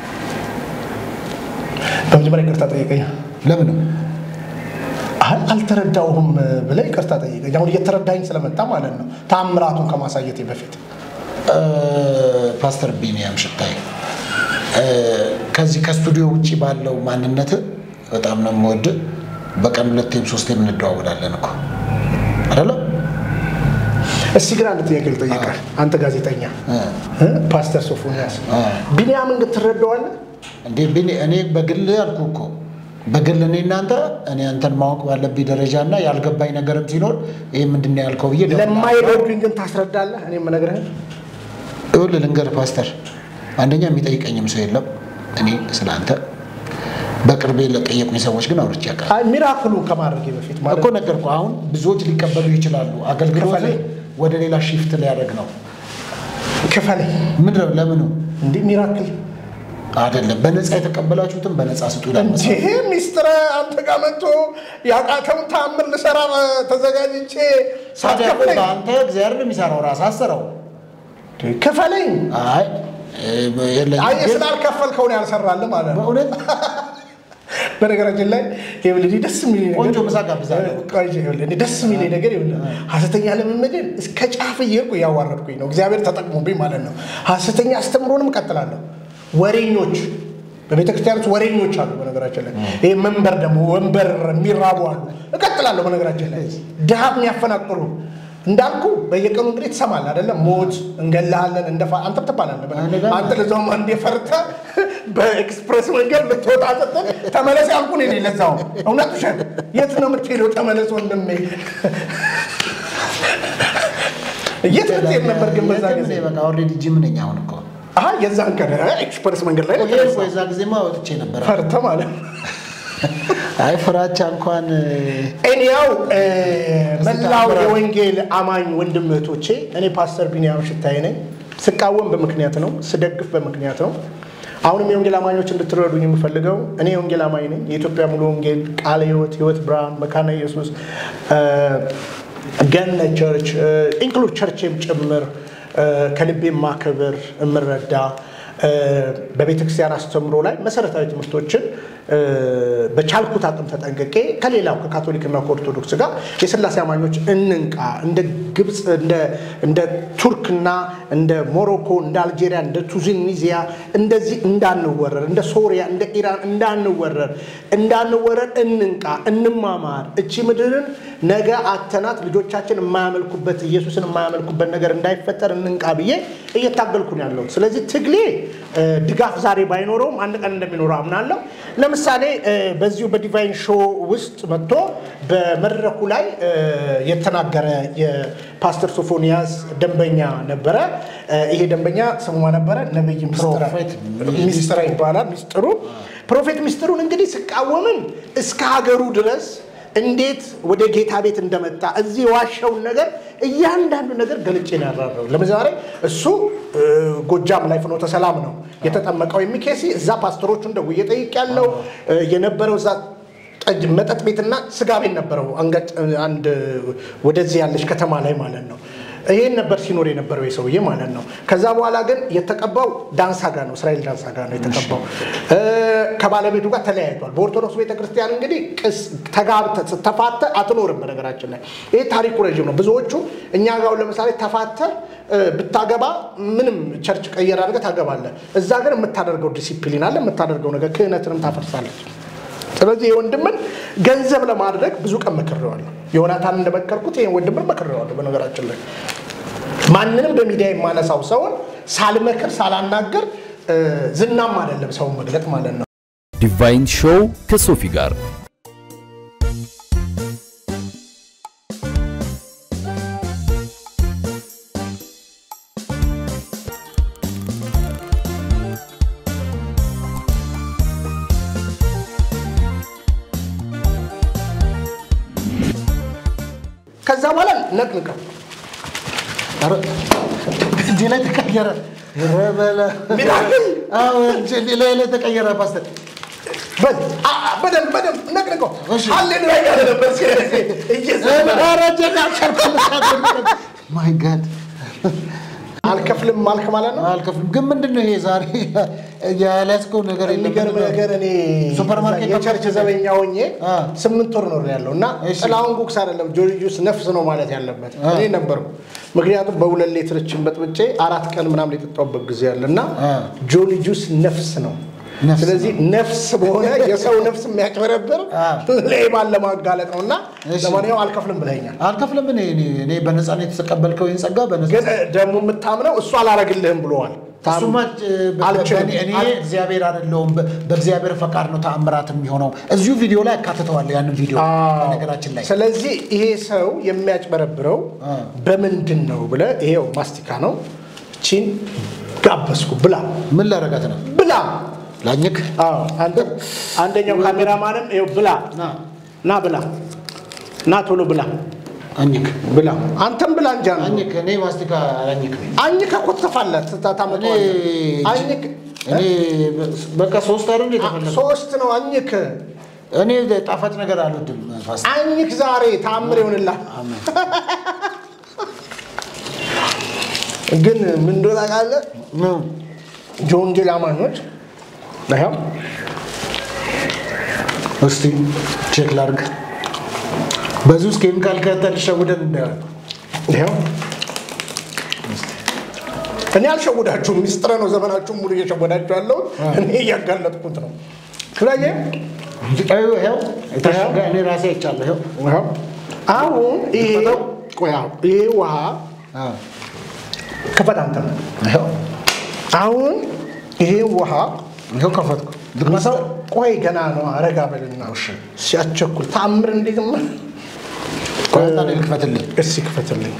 S1: በመጀመሪያ ይቅርታ ጠይቀኝ።
S2: ለምን
S1: አይ አልተረዳውም ብለህ ይቅርታ ጠይቀኝ። አሁን እየተረዳኝ ስለመጣ ማለት ነው ታምራቱን ከማሳየቴ በፊት
S2: እ፣ ፓስተር ቢንያም ሽታይ እ፣ ከዚህ ከስቱዲዮ ውጭ ባለው ማንነት በጣም ነው የምወድህ። በቀን ሁለቴም ሶስቴም እንደዋወላለን እኮ አይደለም?
S1: እስቲ ግን አንድ ጥያቄ ልጠይቅህ። አንተ ጋዜጠኛ
S2: እ፣
S1: እ? ፓስተር ሶፎንያስ
S2: አ።
S1: ቢንያምን ግን ትረዳዋለህ?
S2: እንዴ ቢኒ፣ እኔ በግል አልኩ እኮ በግል እኔ እናንተ እኔ አንተን ማወቅ ባለብኝ ደረጃ እና ያልገባኝ ነገርም ሲኖር ይህ ምንድን ነው ያልከው ብዬ
S1: ለማይረዱኝ ግን ታስረዳለህ? እኔ የምነግርህን
S2: ይኸውልህ ልንገርህ ፓስተር፣ አንደኛ የሚጠይቀኝም ሰው የለም። እኔ ስለ አንተ በቅርቤ ለጠየቁኝ ሰዎች ግን አውርቼ ያውቃል
S1: አይ ሚራክሉን ከማድረጌ በፊት ማለት
S2: እኮ ነገርኩህ። አሁን ብዙዎች ሊቀበሉ ይችላሉ። አገልግሎት
S1: ክፈለኝ።
S2: ወደ ሌላ ሺፍት ሊያደርግ ነው።
S1: ክፈለኝ
S2: ምንድን ነው ለምኑ
S1: እንዲህ ሚራክል
S2: አይደለም። በነፃ የተቀበላችሁትን በነፃ ስጡ ይላል
S1: እንጂ
S2: መጽሐፍ።
S1: ሚስጥረ አንተ ጋር መጥቶ ያቃተውን ተአምር ልሰራ ተዘጋጅቼ
S2: ታዲያ እኮ
S1: ሳትከፍለኝ
S2: በአንተ እግዚአብሔር ነው የሚሰራው፣ ራስህ አሰረው።
S1: ክፈለኝ።
S2: አይ የለኝም
S1: አይ
S2: ግን
S1: ስላልከፈልከው ነው ያልሰራልህ ማለት ነው።
S2: በእውነት
S1: በነገራችን ላይ ይኸውልህ ደስ የሚለኝ ነገር
S2: ቆንጆ ምሳ ጋብዛለሁ።
S1: ቆይ ይኸውልህ እኔ ደስ የሚለኝ ነገር ይኸውልህ ሐሰተኛ ልምምድን እስከ ጫፍ እየሄድኩ እያዋረድኩኝ ነው። እግዚአብሔር ተጠቅሞብኝ ማለት ነው። ሐሰተኛ አስተምሮንም እቀጥላለሁ። ወሬኞች በቤተ ክርስቲያኖች ወሬኞች አሉ። በነገራችን ላይ ይህ መንበር ደግሞ ወንበር የሚራቡ አሉ። እቀጥላለሁ። በነገራችን ላይ ድሃ የሚያፈናቅሉ እንዳልኩ በየቀኑ እንግዲህ ትሰማለህ አይደለም? ሞት እንገላሃለን፣ እንደፋ አንተም ትባላለህ። በነገ- አንተ ለዛውም አንዴ ፈርተህ በኤክስፕሬስ መንገድ ልትወጣ ስትል ተመለስ ያልኩህ እኔ ነኝ። ለዛውም እውነት ውሸት የት ነው የምትሄደው? ተመለስ ወንድሜ። የት ልትሄድ ነበር ግን በዛ ጊዜ?
S2: በቃ ኦልሬዲ ጂም ነኝ አሁን እኮ
S1: አሀ የዛን ቀን ኤክስፕሬስ መንገድ ላይ ነው
S2: ሄድኩ።
S1: የተነሳው።
S2: የዛ ጊዜማ ወጥቼ ነበረ።
S1: ፈርተህ ማለት ነው።
S2: አይ ፍራቻ እንኳን
S1: ኤኒያው መላው
S2: ታምራት።
S1: የወንጌል አማኝ ወንድም እህቶቼ፣ እኔ ፓስተር ቢንያም ሽታዬ ነኝ። ስቃወም በምክንያት ነው፣ ስደግፍ በምክንያት ነው። አሁንም የወንጌል አማኞች እንድትረዱኝ የምፈልገው እኔ የወንጌል አማኝ ነኝ። የኢትዮጵያ ሙሉ ወንጌል፣ ቃለ ሕይወት፣ ሕይወት ብርሃን፣ መካነ ኢየሱስ፣ ገነት ቸርች ኢንክሉድ ቸርችም ጭምር እ፣ ከልቤ ማክብር የምረዳ እ፣ በቤተ ክርስቲያን አስተምሮ ላይ መሰረታዊ ትምህርቶችን እ፣ በቻልኩት አቅም ተጠንቅቄ ከሌላው ከካቶሊክና ከኦርቶዶክስ ጋር የስላሴ አማኞች እንንቃ። እንደ ግብፅ፣ እንደ- እንደ ቱርክና እንደ ሞሮኮ፣ እንደ አልጄሪያ፣ እንደ ቱኒዚያ እንደዚህ እንዳንወረር፣ እንደ ሶሪያ፣ እንደ ኢራን እንዳንወረር እንዳንወረር እንንቃ፣ እንማማር። እቺ ምድርን ነገ አተናት ልጆቻችን የማያመልኩበት ኢየሱስን የማያመልኩበት ነገር እንዳይፈጠር እንንቃ ብዬ እየታገልኩ ነው ያለሁት። ስለዚህ ትግሌ እ፣ ድጋፍ ዛሬ ባይኖረውም አንድ ቀን እንደሚኖረው አምናለሁ። ለምሳሌ እ፣ በዚሁ በዲቫይን ሾው ውስጥ መጥቶ በመድረኩ ላይ እ፣ የተናገረ የፓስተር ሶፎንያስ ደንበኛ ነበረ። እ፣ ይሄ ደንበኛ ስሙ ማን ነበረ? ነብይ ምስጢረ
S2: ፕሮፌት
S1: ሚስጥረ ይባላል። ሚስጥሩ ፕሮፌት ሚስጥሩን እንግዲህ ስቃወምን እስከ ሀገሩ ድረስ እንዴት ወደ ጌታ ቤት እንደመጣ እዚህ የዋሸውን ነገር እያንዳንዱ ነገር ገልጬ ነው ያብራራው። ለምሳሌ እሱ እ፣ ጎጃም ላይ ፍኖተ ሰላም ነው የተጠመቀው የሚኬሲ እዛ ፓስተሮቹን ደውዬ ጠይቄያለሁ። እ፣ የነበረው እዛ ጠጅ መጠጥ ቤትና ስጋ ቤት ነበረው አንገት አንድ ወደዚህ ያለች ከተማ ላይ ማለት ነው። ይሄን ነበር ሲኖር የነበረው የሰውዬ ማለት ነው። ከዛ በኋላ ግን የተቀባው ዳንሳ ጋር ነው፣ እስራኤል ዳንሳ ጋር ነው የተቀባው። እ፣ ከባለቤቱ ጋር ተለያይቷል። በኦርቶዶክስ ቤተክርስቲያን እንግዲህ ቅስ ተጋብተህ ስተፋተህ አትኖርም። በነገራችን ላይ ይሄ ታሪኩ ረዥም ነው። ብዙዎቹ እኛ ጋር አሁን ለምሳሌ ተፋተህ እ፣ ብታገባ ምንም ቸርች ቀየር አድርገህ ታገባለህ። እዛ ግን የምታደርገው ዲሲፕሊን አለ፣ የምታደርገው ነገር ክህነትንም ታፈርሳለች። ስለዚህ የወንድምን ገንዘብ ለማድረግ ብዙ ቀን መክሬዋለሁ። ዮናታን እንደመከርኩት ይህን ወንድምን መክሬዋለሁ። በነገራችን ላይ ማንንም በሚዲያ የማነሳው ሰውን ሳልመክር ሳላናገር እ፣ ዝናም አይደለም ሰውን መግለጥ ማለት ነው።
S3: ዲቫይን ሾው ከሶፊ ጋር
S1: ከዛ በኋላ ነቅንቀው
S2: ኧረ፣ እጄ ላይ ተቀየረ። ኧረ በለ-
S1: ሚራክል!
S2: አዎ፣ እጄ ላይ ላይ ተቀየረ ፓስተር።
S1: በል አ- አ- በደንብ በደንብ ነቅንቀው።
S2: እሺ።
S1: ሃሌሉያ እያለ ነበር ሲሄድ እየዘመረ
S2: ኧረ እጄን አልቻልኩም። ማይ ጋድ
S1: አልከፍልም አልክ ማለት ነው።
S2: አልከፍልም። ግን ምንድን ነው ይሄ ዛሬ ያልያዝከው ነገር የለም?
S1: የሚገርም ነገር እኔ
S2: ሱፐርማርኬት
S1: የቸርች ዘበኛ ሆኜ
S2: አ።
S1: ስምንት ወር ኖር ያለው እና
S2: እሺ።
S1: ጥላሁን ጉክስ አይደለም ጆርጂዩስ ነፍስ ነው ማለት ያለበት እኔ ነበርኩ። ምክንያቱም በሁለት ሌትርችን በጥብጬ አራት ቀን ምናምን የጠጣሁበት ጊዜ አለ እና
S2: አ።
S1: ጆኒ ጁስ ነፍስ ነው።
S2: ነፍስ
S1: ስለዚህ ነፍስ በሆነ የሰው ነፍስ የሚያጭበረብር
S2: አ።
S1: ሌባን ለማጋለጥ ነው እና
S2: እሺ።
S1: ለማንኛውም አልከፍልም ብለኛል።
S2: አልከፍልም። እኔ እኔ እኔ በነፃ ነው የተቀበልከው ይህን ጸጋ በነፃ
S1: ግን ደግሞ የምታምነው እሱ አላረግልህም ብለዋል።
S2: እሱማ እ፣ በ-
S1: አልችልም።
S2: በእኔ- እኔ እግዚአብሔር አይደለሁም በ- በእግዚአብሔር ፈቃድ ነው ተአምራት የሚሆነው። እዚሁ ቪዲዮ ላይ አካትተዋለሁ ያንን ቪዲዮ በነገራችን ላይ
S1: ስለዚህ ይሄ ሰው የሚያጭበረብረው
S2: አ።
S1: በምንድን ነው ብለህ ይሄው ማስቲካ ነው። ቺን ጋበዝኩ ብላ
S2: ምን ላረጋት ነው
S1: ብላ።
S2: ላኝክ
S1: አዎ አንተ አንደኛው ካሜራማንም ይኸው ብላ
S2: ና
S1: ና ብላ ና ቶሎ ብላ
S2: አኝክ
S1: ብላ አንተም ብላ እንጃ ነው
S2: አኝክ እኔ ማስቲካ አላኝክ
S1: አኝከ ኮተፋለት ታመጣዋለህ።
S2: እኔ-
S1: አኝክ
S2: እኔ በቃ ሶስት አይደል የተፈለገው?
S1: ሶስት ነው አኝክ
S2: እኔ ጣፋጭ ነገር አልወድም። ፋስ
S1: አኝክ ዛሬ ታምር ይሆንላል። ግን ምን እንደሆነ ታውቃለህ? የወንጌል አማኞች ይኸው
S2: እስቲ ቼክ ላድርግ። በዚህ ውስጥ ኬሚካል ከተል ሸውደን እንዳይሆን
S1: ይኸው እኔ አልሸውዳችሁም፣ ሚስጥረ ነው። ዘመናችሁን ሙሉ እየሸወዳችሁ ያለው እኔ እያጋለጥኩት ነው። ስለዚህ
S2: ይኸው የታሸገ እኔ ራሴ አይቻለሁ። ይኸው
S1: ይኸው አሁን ይሄ ቆይ አሁን ይሄ ውሃ
S2: አዎ፣
S1: ክፈት አንተ
S2: ይኸው
S1: አሁን ይሄ ውሃ
S2: ይኸው ከፈትኩ።
S1: ሰው ቆይ ገና ነው። አረጋ በልና ሲያቸኩል ተአምር እንዴት ምን
S2: ቆይ አንተ እኔ ልክፈትልኝ።
S1: እስኪ ክፈትልኝ።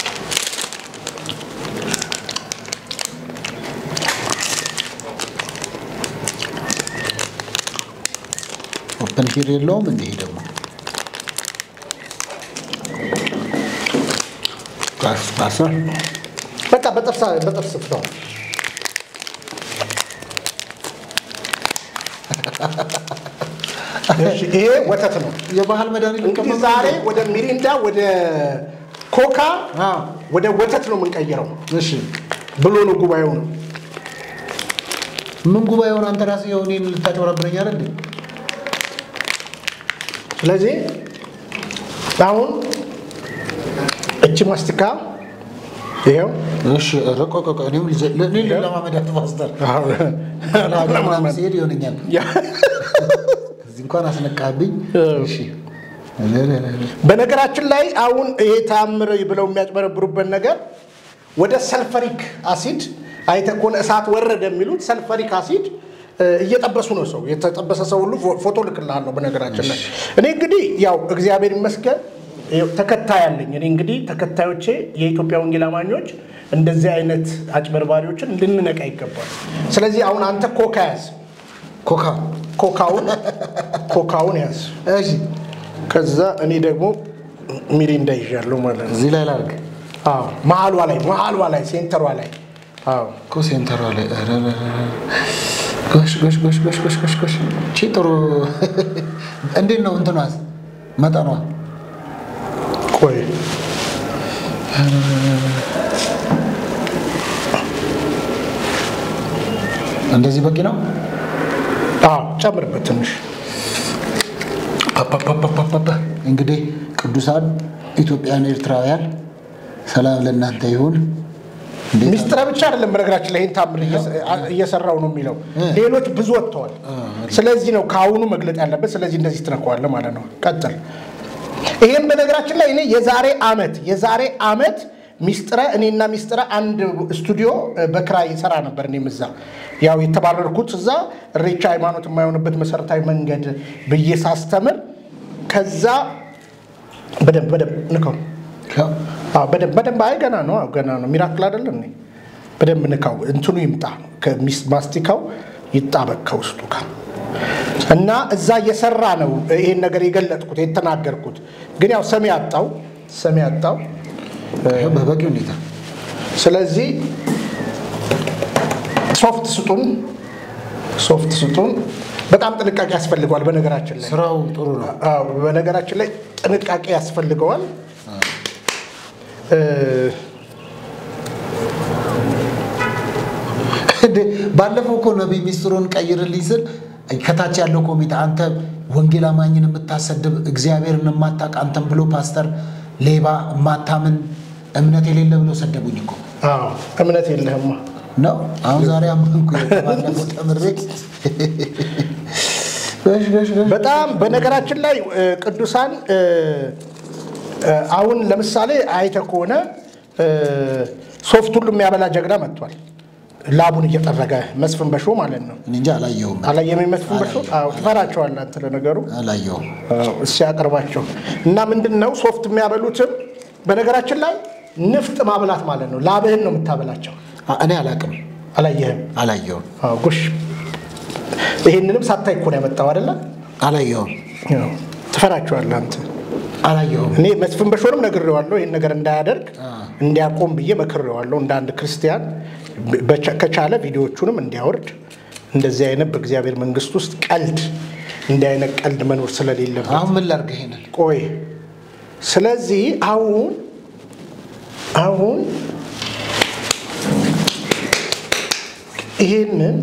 S2: ኦፕን ሂር የለውም እንዲህ ደግሞ ፓስተር
S1: በቃ በጥርስ በጥርስ ፍታው። እሺ፣ ይሄ ወተት ነው።
S2: የባህል መድኃኒት
S1: እንግዲህ ዛሬ ወደ ሚሪንዳ ወደ ኮካ
S2: አዎ፣
S1: ወደ ወተት ነው የምንቀይረው
S2: እሺ
S1: ብሎ ነው ጉባኤው ነው።
S2: ምን ጉባኤውን አንተ ራስህ የሆነ ልታጭበረብረኝ አይደል እንዴ?
S1: ስለዚህ አሁን እቺ ማስቲካ ይኸው
S2: እሺ ኧረ ቆይ ቆይ ቆይ፣ እኔም ልጀ- እኔ ልለማመዳት ፓስተር ለሀገር ምናምን ሲሄድ ይሆነኛል። እዚህ እንኳን አስነቃብኝ። እሺ
S1: በነገራችን ላይ አሁን ይሄ ተአምር ብለው የሚያጭበረብሩበት ነገር ወደ ሰልፈሪክ አሲድ አይተህ ከሆነ እሳት ወረደ የሚሉት ሰልፈሪክ አሲድ እ፣ እየጠበሱ ነው። ሰው የተጠበሰ ሰው ሁሉ ፎ- ፎቶ ልክልሃለሁ። በነገራችን ላይ እኔ እንግዲህ ያው እግዚአብሔር ይመስገን ይኸው ተከታይ አለኝ። እኔ እንግዲህ ተከታዮቼ የኢትዮጵያ ወንጌል አማኞች እንደዚህ አይነት አጭበርባሪዎችን ልንነቃ ይገባል። ስለዚህ አሁን አንተ ኮካ ያዝ፣
S2: ኮካ
S1: ኮካውን ኮካውን ያዝ።
S2: እሺ
S1: ከዛ እኔ ደግሞ ሚሪንዳ ይዣለሁ ማለት ነው።
S2: እዚህ ላይ ላድርግ
S1: አዎ መሀሏ ላይ መሀሏ ላይ ሴንተሯ ላይ አዎ
S2: እኮ ሴንተሯ ላይ ኧረ ኧረ ኧረ። ጎሽ ጎሽ ጎሽ ጎሽ ጎሽ ጎሽ ጎሽ እቺ ጥሩ እንዴት ነው እንትኗስ መጠኗ
S1: ቆይ
S2: እንደዚህ በቂ ነው።
S1: አዎ ጨምርበት ትንሽ
S2: ፓፓፓፓፓፓ። እንግዲህ ቅዱሳን ኢትዮጵያን ኤርትራውያን ሰላም ለእናንተ ይሁን። እንዴት
S1: ሚስጥረ ብቻ አይደለም። በነገራችን ላይ ይህን ታምር እየሰራው ነው የሚለው ሌሎች ብዙ ወጥተዋል። ስለዚህ ነው ከአሁኑ መግለጥ ያለበት። ስለዚህ እንደዚህ ትነከዋለህ ማለት ነው። ቀጥል። ይህም በነገራችን ላይ እኔ የዛሬ አመት የዛሬ አመት ሚስጥረ እኔና ሚስጥረ አንድ ስቱዲዮ በክራይ ሰራ ነበር። እኔም እዛ ያው የተባረርኩት እዛ እሬቻ ሃይማኖት የማይሆንበት መሰረታዊ መንገድ ብዬ ሳስተምር ከዛ በደንብ በደንብ ንከው
S2: ያው
S1: አዎ፣ በደንብ በደንብ አይ ገና ነው አዎ፣ ገና ነው። ሚራክል አይደለም እንዴ? በደንብ ንካው፣ እንትኑ ይምጣ፣ ከሚስ- ማስቲካው ይጣበቅ ከውስጡ ጋር እና እዛ እየሰራ ነው ይሄን ነገር የገለጥኩት የተናገርኩት። ግን ያው ሰሚ ያጣው ሰሚ ያጣው።
S2: ያው በበቂ ሁኔታ
S1: ስለዚህ ሶፍት ስጡን፣ ሶፍት ስጡን። በጣም ጥንቃቄ ያስፈልገዋል። በነገራችን ላይ
S2: ስራው ጥሩ ነው።
S1: አዎ፣ በነገራችን ላይ ጥንቃቄ ያስፈልገዋል። እ፣
S2: እንዴ ባለፈው እኮ ነቢይ ሚስጥሩን ቀይርልኝ ስል ከታች ያለው ኮሚቴ አንተ ወንጌል አማኝን የምታሰድብ እግዚአብሔርን የማታውቅ አንተን ብሎ ፓስተር ሌባ የማታምን እምነት የሌለ ብሎ ሰደቡኝ እኮ
S1: አዎ፣ እምነት የለህማ
S2: ነው። አሁን ዛሬ አመንኩ። ባለፈው ተምሬ ገሽ ገሽ ገሽ
S1: በጣም በነገራችን ላይ እ፣ ቅዱሳን እ፣ እ፣ አሁን ለምሳሌ አይተ ከሆነ እ፣ ሶፍት ሁሉ የሚያበላ ጀግና መጥቷል። ላቡን እየጠረገ መስፍን በሾ ማለት ነው።
S2: እኔ እንጃ አላየሁም
S1: አላየም መስፍን በሾ አዎ፣ ትፈራቸዋለህ አንተ ለነገሩ
S2: አላየሁም።
S1: እሱ ያቀርባቸው እና ምንድን ነው ሶፍት የሚያበሉትም በነገራችን ላይ ንፍጥ ማብላት ማለት ነው። ላብህን ነው የምታበላቸው።
S2: አ- እኔ አላቅም
S1: አላየህም?
S2: አላየሁም
S1: አዎ፣ ጉሽ ይህንንም ሳታይ እኮ ነው ያመጣው አይደለ?
S2: አላየሁም
S1: ያው ትፈራቸዋለህ አንተ።
S2: አላየሁም።
S1: እኔ መስፍን በሾንም ነግሬዋለሁ፣ ይህን ነገር እንዳያደርግ እንዲያቆም ብዬ መክሬዋለሁ። እንደ አንድ ክርስቲያን በቻ- ከቻለ ቪዲዮዎቹንም እንዲያወርድ እንደዚህ አይነት በእግዚአብሔር መንግስት ውስጥ ቀልድ እንዲህ አይነት ቀልድ መኖር ስለሌለበት
S2: አሁን ምን ላድርግ ይሄንን?
S1: ቆይ ስለዚህ አሁን አሁን ይሄንን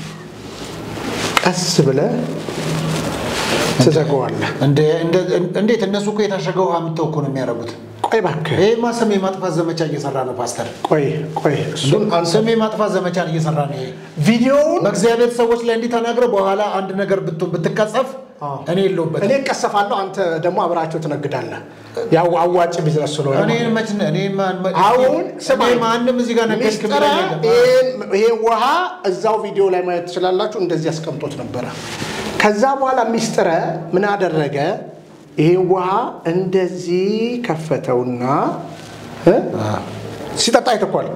S1: ቀስ ብለህ ትዘጋዋለህ።
S2: እንደ- እንደ- እንዴት እነሱ እኮ የታሸገ ውሃ የምተው እኮ ነው የሚያደርጉት።
S1: ቆይ እባክህ
S2: ይሄማ ስም የማጥፋት ዘመቻ እየሰራ ነው ፓስተር።
S1: ቆይ ቆይ እሱን አንተ
S2: ስም የማጥፋት ዘመቻን እየሰራ ነው። ይሄ
S1: ቪዲዮውን
S2: በእግዚአብሔር ሰዎች ላይ እንዲህ ተናግረህ በኋላ አንድ ነገር ብትሆን ብትቀጸፍ
S1: አዎ።
S2: እኔ የለሁበትም።
S1: እኔ እቀሰፋለሁ፣ አንተ ደግሞ አብራቸው ትነግዳለህ። ያው አዋጭ ቢዝነስ ስለሆነ
S2: እኔ
S1: ማለት ነው።
S2: መች እኔ ማን- መ-
S1: አሁን ስማ፣
S2: እኔ ማንም እዚህ ጋር ነገርክ
S1: ሚስጥረ
S2: ብለኝ የለም።
S1: ይሄን- ይሄ ውሃ እዛው ቪዲዮ ላይ ማየት ትችላላችሁ። እንደዚህ አስቀምጦት ነበረ። ከዛ በኋላ ሚስጥረ ምን አደረገ? ይሄ ውሃ እንደዚህ ከፈተውና እ? ሲጠጣ አይተኳል።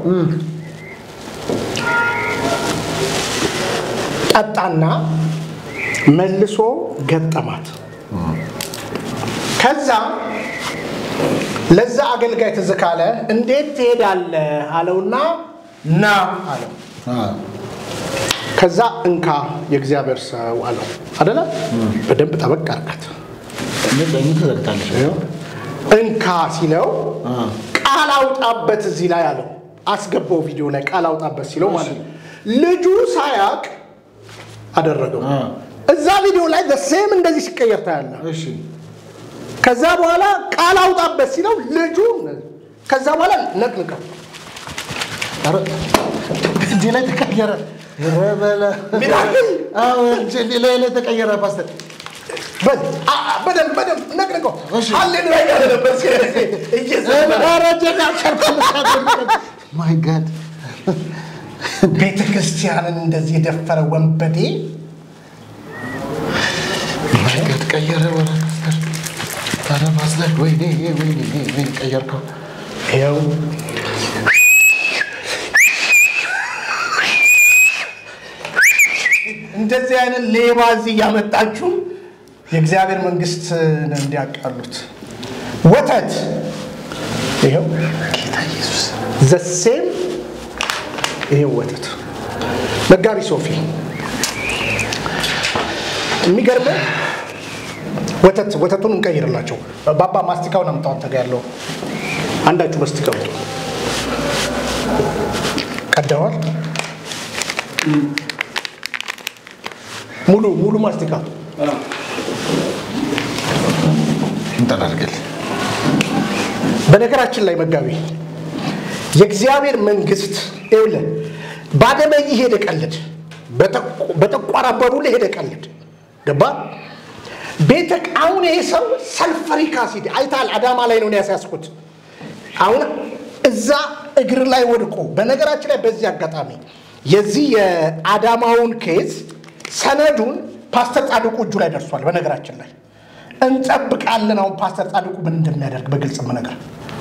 S1: ጠጣና መልሶ ገጠማት። ከዛ ለዛ አገልጋይ ትዝ ካለ እንዴት ትሄዳለህ አለውና ና አለው።
S2: አ፣
S1: ከዛ እንካ የእግዚአብሔር ሰው አለው አደለ? በደንብ ጠበቅ አርጋት።
S2: ምን ለምን ትዘግታለሽ?
S1: እንካ ሲለው
S2: አ፣
S1: ቃል አውጣበት እዚህ ላይ አለው። አስገባው ቪዲዮ ላይ ቃል አውጣበት ሲለው ማለት ነው። ልጁ ሳያቅ አደረገው።
S2: አ፣
S1: እዛ ቪዲዮ ላይ ሴም እንደዚህ ሲቀየር ታያለህ።
S2: እሺ
S1: ከዛ በኋላ ቃል አውጣበት ሲለው ልጁ ከዛ በኋላ ነቅንቀው
S2: ኧረ፣ እጄ ላይ ተቀየረ። ኧረ በለ።
S1: ሚራክል!
S2: አዎ፣ እጄ ላይ ላይ ተቀየረ ፓስተር።
S1: በል አ- አ- በደንብ በደንብ ነቅንቀው።
S2: እሺ።
S1: ሃሌሉያ እያለ ነበር ሲል- እየዘመረ
S2: ኧረ እጄን አልቻልኩም። ማይ ጋድ
S1: ቤተ ክርስቲያንን እንደዚህ የደፈረ ወንበዴ
S2: ማይ ጋድ ቀየረ። ወረ ፓስተር ኧረ ፓስተር ወይኔ ወይኔ ወይኔ ቀየርከው።
S1: ይኸው እንደዚህ አይነት ሌባ እዚህ እያመጣችሁ የእግዚአብሔር መንግስት እንዲያቃሉት ወተት ይኸው ጌታ ኢየሱስ ዘሴም ይሄው ወተት መጋቢ ሶፊ የሚገርመው ወተት ወተቱን እንቀይርላቸው ባባ ማስቲካውን አምጣው አንተ ጋ ያለው አንዳችሁ መስቲ ቀምጡ። ቀደዋል። ሙሉ ሙሉ ማስቲካ
S2: እንጠላልገል
S1: በነገራችን ላይ መጋቢ የእግዚአብሔር መንግስት ይኸውልህ ባደመይ ሄደ ቀልድ፣ በጠቋር አባቡ ላይ ሄደ ቀልድ ገባ ቤተ አሁን ይሄ ሰው ሰልፈሪክ አሲድ አይታል። አዳማ ላይ ነው ያስያዝኩት። አሁን እዛ እግር ላይ ወድቆ በነገራችን ላይ በዚህ አጋጣሚ የዚህ የአዳማውን ኬዝ ሰነዱን ፓስተር ጻድቁ እጁ ላይ ደርሷል። በነገራችን ላይ እንጠብቃለን። አሁን ፓስተር ጻድቁ ምን እንደሚያደርግ በግልጽ ነገር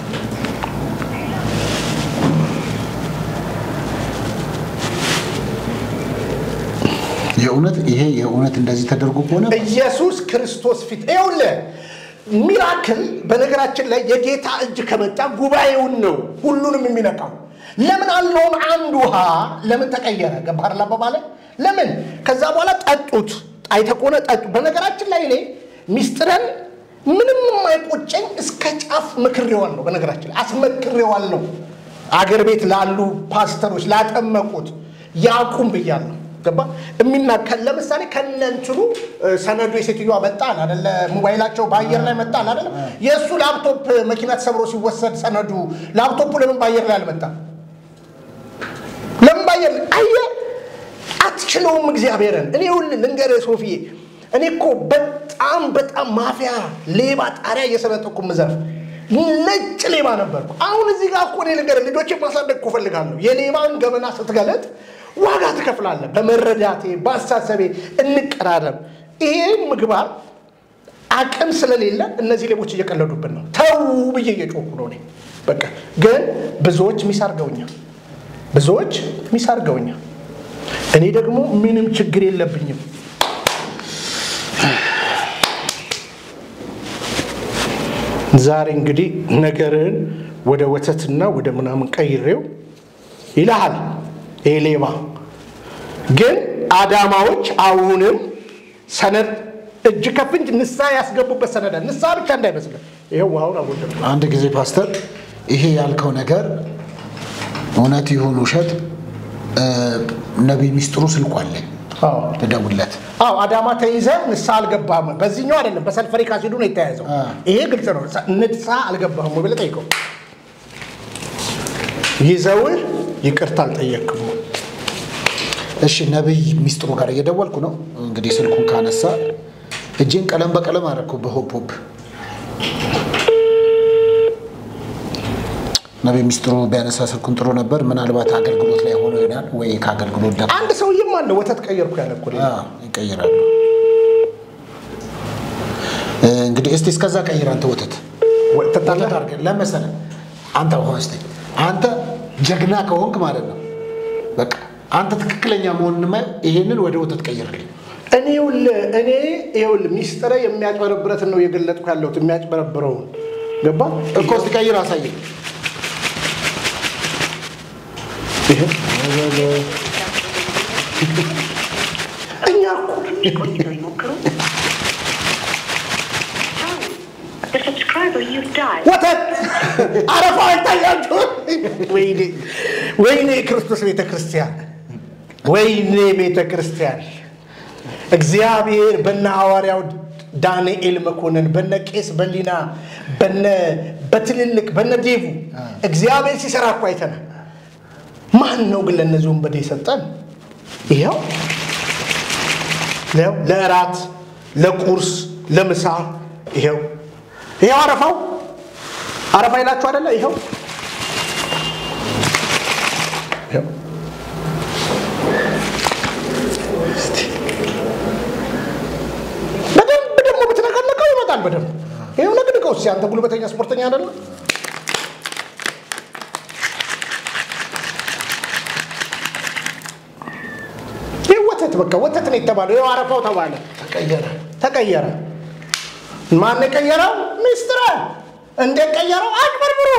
S2: የእውነት ይሄ የእውነት እንደዚህ ተደርጎ ከሆነ
S1: ኢየሱስ ክርስቶስ ፊት ይኸውልህ ሚራክል በነገራችን ላይ የጌታ እጅ ከመጣ ጉባኤውን ነው ሁሉንም የሚነካው። ለምን አለውም አንድ ውሃ ለምን ተቀየረ? ገባህ አባባሌ? ለምን ከዛ በኋላ ጠጡት። አይተህ ከሆነ ጠጡ። በነገራችን ላይ እኔ ሚስጥረን ምንም የማይቆጨኝ እስከ ጫፍ ምክሬዋለሁ። በነገራችን ላይ አስመክሬዋለሁ። አገር ቤት ላሉ ፓስተሮች ላጠመቁት ያቁም ብያለሁ። ገባ የሚናከል ለምሳሌ ከነንትኑ ሰነዱ የሴትዮዋ መጣል አደለ? ሞባይላቸው በአየር ላይ መጣል አደለ? የእሱ ላፕቶፕ መኪና ተሰብሮ ሲወሰድ ሰነዱ ላፕቶፑ ለምን በአየር ላይ አልመጣም? ለምን በአየር ላይ አየ አትችለውም እግዚአብሔርን። እኔ ሁል ልንገርህ ሶፊዬ፣ እኔ እኮ በጣም በጣም ማፊያ ሌባ ጣሪያ እየሰነጠኩ ምዘርፍ ነጭ ሌባ ነበርኩ። አሁን እዚህ ጋር እኮ እኔ ልንገርህ ልጆቼ ማሳደግ እኮ እፈልጋለሁ። የሌባን ገበና ስትገለጥ ዋጋ ትከፍላለህ። በመረዳቴ በአሳሰቤ እንቀራረብ። ይሄ ምግባር አቅም ስለሌለ እነዚህ ሌቦች እየቀለዱብን ነው። ተው ብዬ እየጮኩ ነው እኔ በቃ። ግን ብዙዎች ሚስ አድርገውኛል። ብዙዎች ሚስ አድርገውኛል። እኔ ደግሞ ምንም ችግር የለብኝም። ዛሬ እንግዲህ ነገርን ወደ ወተትና ወደ ምናምን ቀይሬው ይልሃል ይሄ ሌባ ግን አዳማዎች አሁንም ሰነድ እጅ ከፍንጅ ንስሐ ያስገቡበት ሰነዳ ንስሐ ብቻ እንዳይመስልህ። ይኸው ውሃውን አጎደም
S2: አንድ ጊዜ ፓስተር ይሄ ያልከው ነገር እውነት ይሁን ውሸት ነቢይ ሚስጥሩ ስልኩ አለኝ ልደውልለት።
S1: አዎ አዳማ ተይዘህ ንስሐ አልገባህም። በዚህኛው አይደለም በሰልፈሪክ አሲዱ ነው የተያያዘው። ይሄ ግልጽ ነው። ንስሐ አልገባህም ወይ ብለህ ጠይቀው። ይዘውህ ይቅርታ አልጠየቅም።
S2: እሺ ነቢይ ሚስጥሩ ጋር እየደወልኩ ነው። እንግዲህ ስልኩን ካነሳ እጄን ቀለም በቀለም አደረኩ በሆፕ ሆፕ። ነቢይ ሚስጥሩ ቢያነሳ ስልኩን ጥሩ ነበር። ምናልባት አገልግሎት ላይ ሆኖ ይሆናል ወይ ከአገልግሎት ደ
S1: አንድ ሰውዬም አለ ወተት ቀየርኩ ያለ እኮ ሌላ።
S2: ይቀይራሉ። እንግዲህ እስቲ እስከዛ ቀይር አንተ ወተት
S1: ትጠጣለህ?
S2: ወተት አድርገህ ለመሰለህ አንተ ሆስተ አንተ ጀግና ከሆንክ ማለት ነው በቃ አንተ ትክክለኛ መሆንን ማየው ይሄንን ወደ ወተት ቀይርልኝ።
S1: እኔ ይኸውልህ እኔ ይኸውልህ ሚስጥረ የሚያጭበረብረትን ነው የገለጥኩ ያለሁት የሚያጭበረብረውን ገባ
S2: እኮ እስቲ ቀይር አሳየኝ።
S1: ይሄ እኛ እኮ
S4: The subscriber you dialed.
S1: ወተት አረፋ ይታያችሁ። ወይኔ ወይኔ ክርስቶስ ቤተ ክርስቲያን፣ ወይኔ ቤተ ክርስቲያን። እግዚአብሔር በነ ሐዋርያው ዳንኤል መኮንን በነ ቄስ በሊና በነ በትልልቅ በነ ዴቡ እግዚአብሔር ሲሰራ እኮ አይተናል። ማን ነው ግን ለእነዚህ ወንበዴ የሰጠን? ይኸው ይኸው ለእራት ለቁርስ ለምሳ ይኸው ይኸው አረፋው አረፋ ይላችሁ አይደለ? ይኸው ይኸው በደንብ ደግሞ ብትነቀነቀው ይመጣል። በደንብ ይኸው ነቅንቀው እስኪ አንተ ጉልበተኛ ስፖርተኛ አይደለ? ይህ ወተት በቃ ወተት ነው የተባለው። ይኸው አረፋው ተባለ፣
S2: ተቀየረ።
S1: ተቀየረ። ማን የቀየረው? ሚስትረ እንዴት ቀየረው? አጭበርብሮ።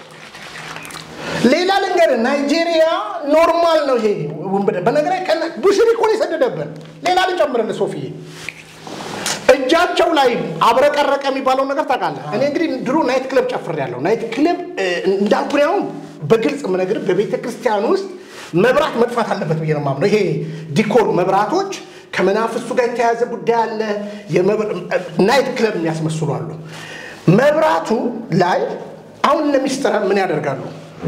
S1: ሌላ ልንገር፣ ናይጄሪያ ኖርማል ነው ይሄ ውንብድና። በነገር ቡሽሪ እኮ ነው የሰደደብን። ሌላ ልጨምርልህ ሶፊዬ፣ እጅ እጃቸው ላይ አብረቀረቀ የሚባለው ነገር ታውቃለህ። እኔ እንግዲህ ድሮ ናይት ክለብ ጨፍሬያለሁ። ናይት ክለብ እንዳልኩ እኔ አሁን በግልጽ የምነግርህ በቤተ ክርስቲያን ውስጥ መብራት መጥፋት አለበት ብዬ ነው የማምነው። ይሄ ዲኮር መብራቶች ከመናፍስቱ ጋር የተያያዘ ጉዳይ አለ። ናይት ክለብ የሚያስመስሉ አሉ። መብራቱ ላይ አሁን እነ ሚስጥረ ምን ያደርጋሉ?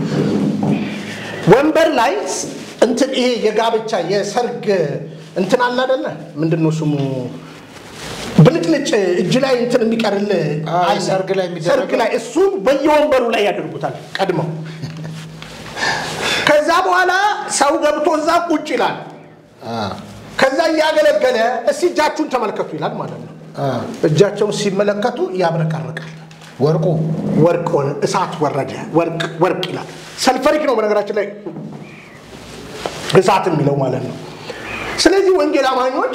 S1: ወንበር ላይ እንትን ይሄ የጋብቻ የሰርግ እንትን አለ አይደለ? ምንድን ነው ስሙ? ብልጭልጭ እጅ ላይ እንትን የሚቀርል
S2: አይ፣
S1: አለ።
S2: ሰርግ ላይ የሚደረገው?
S1: ሰርግ ላይ እሱን በየወንበሩ ላይ ያደርጉታል ቀድመው። ከዛ በኋላ ሰው ገብቶ እዛ ቁጭ ይላል። ከዛ እያገለገለ እስቲ እጃችሁን ተመልከቱ ይላል ማለት ነው። እጃቸውን ሲመለከቱ ያብረቀርቃል።
S2: ወርቁ
S1: ወርቅ ሆነ፣ እሳት ወረደ፣ ወርቅ ወርቅ ይላል። ሰልፈሪክ ነው በነገራችን ላይ እሳት የሚለው ማለት ነው። ስለዚህ ወንጌል አማኞች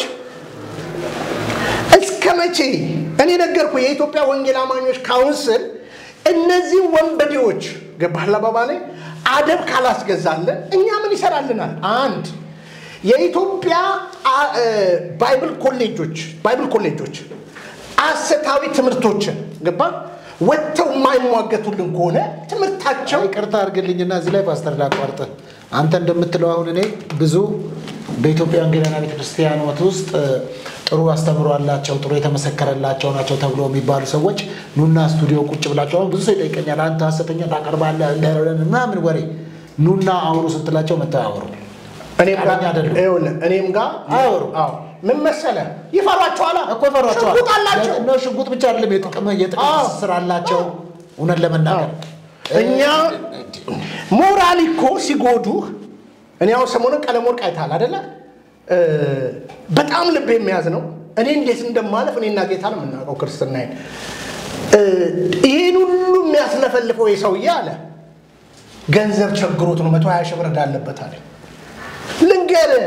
S1: እስከ መቼ እኔ ነገርኩ የኢትዮጵያ ወንጌል አማኞች ካውንስል እነዚህ ወንበዴዎች ገባህላ ባባ ላይ አደብ ካላስገዛለን እኛ ምን ይሰራልናል? አንድ የኢትዮጵያ አ- እ፣ ባይብል ኮሌጆች ባይብል ኮሌጆች አሰታዊ ትምህርቶችን ገባ ወጥተው የማይሟገቱልን ከሆነ ትምህርታቸው
S2: ይቅርታ አድርግልኝና እዚህ ላይ ፓስተር ላቋርጥ። አንተ እንደምትለው አሁን እኔ ብዙ በኢትዮጵያ ወንጌላውያን ቤተክርስቲያኖት ውስጥ እ፣ ጥሩ አስተምሮ አላቸው፣ ጥሩ የተመሰከረላቸው ናቸው ተብሎ የሚባሉ ሰዎች ኑና ስቱዲዮ ቁጭ ብላቸው አሁን ብዙ ሰው ይጠይቀኛል። አንተ ሐሰተኛ ታቀርባለህ ለረን ምናምን ወሬ ኑና አውሩ ስትላቸው መተው አያወሩ።
S1: እኔም ጋር
S2: ፈቃደኛ አይደሉም።
S1: ይኸውልህ፣ እኔም ጋር
S2: አያወሩም።
S1: አዎ ምን መሰለህ ይፈሯቸዋል
S2: እኮ ይፈሯቸዋል።
S1: ሽጉጥ አላቸው
S2: ነው ሽጉጥ ብቻ አይደለም፣ የጥቅም የጥቅም
S1: አዎ።
S2: ትስስር አላቸው። እውነት ለመናገር
S1: እኛ ሞራል እኮ ሲጎዱህ እኔ አሁን ሰሞኑን ቀለም ወርቅ አይተሃል አደለ? እ፣ በጣም ልብ የሚያዝ ነው። እኔ እንዴት እንደማለፍ እኔና ጌታ ነው የምናውቀው ክርስትናዬን። እ፣ ይህን ሁሉ የሚያስለፈልፈው የሰውዬ አለ ገንዘብ ቸግሮት ነው መቶ ሀያ ሺህ ብር ዕዳ አለበት አለ። ልንገርህ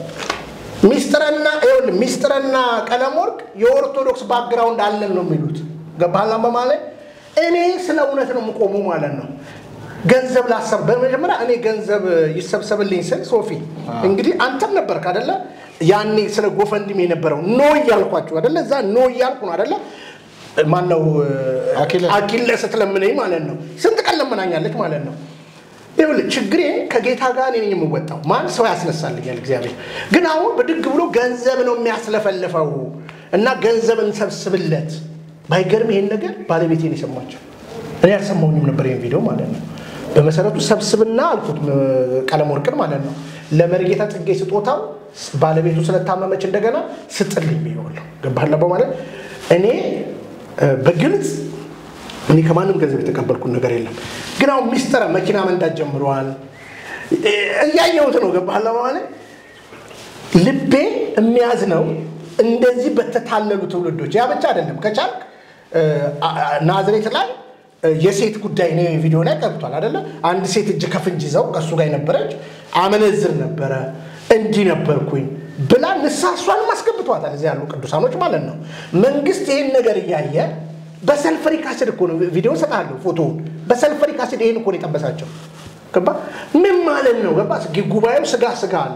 S1: ሚስጥረና ይኸውልህ ሚስጥረና ቀለም ወርቅ የኦርቶዶክስ ባክግራውንድ አለን ነው የሚሉት። ገባህላ በማለት እኔ ስለ እውነት ነው የምቆሙ ማለት ነው። ገንዘብ ላሰብ በመጀመሪያ እኔ ገንዘብ ይሰብሰብልኝ ስል ሶፊ እንግዲህ አንተም ነበርክ አደለ? ያኔ ስለ ጎፈንድም የነበረው ኖ እያልኳችሁ አደለ? እዛ ኖ እያልኩ ነው አደለ? ማነው
S2: አኪለስ።
S1: አኪለስ ስትለምነኝ ማለት ነው። ስንት ቀን ለምናኛለች ማለት ነው። ይኸውልህ ችግሬ ከጌታ ጋር እኔ ነኝ የምወጣው። ማን ሰው ያስነሳልኛል? እግዚአብሔር ግን አሁን ብድግ ብሎ ገንዘብ ነው የሚያስለፈልፈው እና ገንዘብ እንሰብስብለት። ባይገርም ይሄን ነገር ባለቤቴን የሰማቸው እኔ ያልሰማሁኝም ነበር ይሄን ቪዲዮ ማለት ነው። በመሰረቱ ሰብስብና አልኩት እ፣ ቀለም ወርቅን ማለት ነው ለመሪጌታ ጽጌ ስጦታው ባለቤቱ ስለታመመች እንደገና ስጥልኝ ብዬዋለሁ። ገባህላ በማለት እኔ እ፣ በግልጽ እኔ ከማንም ገንዘብ የተቀበልኩት ነገር የለም። ግን አሁን ሚስጥረ መኪና መንዳት ጀምረዋል። እ፣ እያየሁት ነው። ገባህላ በማለት ልቤ የሚያዝ ነው እንደዚህ በተታለሉ ትውልዶች። ያ ብቻ አይደለም። ከቻልክ እ፣ አ- አ- ናዝሬት ላይ እ፣ የሴት ጉዳይ ነው ቪዲዮ ላይ ቀርቷል አይደለ? አንድ ሴት እጅ ከፍንጅ ይዘው ከእሱ ጋር የነበረች አመነዝር ነበረ እንዲህ ነበርኩኝ ብላ ንስሐ እሷንም አስገብቷታል። እዚህ ያሉ ቅዱሳኖች ማለት ነው። መንግስት ይህን ነገር እያየ በሰልፈሪክ አሲድ እኮ ነው ቪዲዮ እሰጥሃለሁ፣ ፎቶውን በሰልፈሪክ አሲድ ይህን እኮ ነው የጠበሳቸው። ገባ? ምን ማለት ነው? ገባ? ጉባኤው ስጋ ስጋ አለ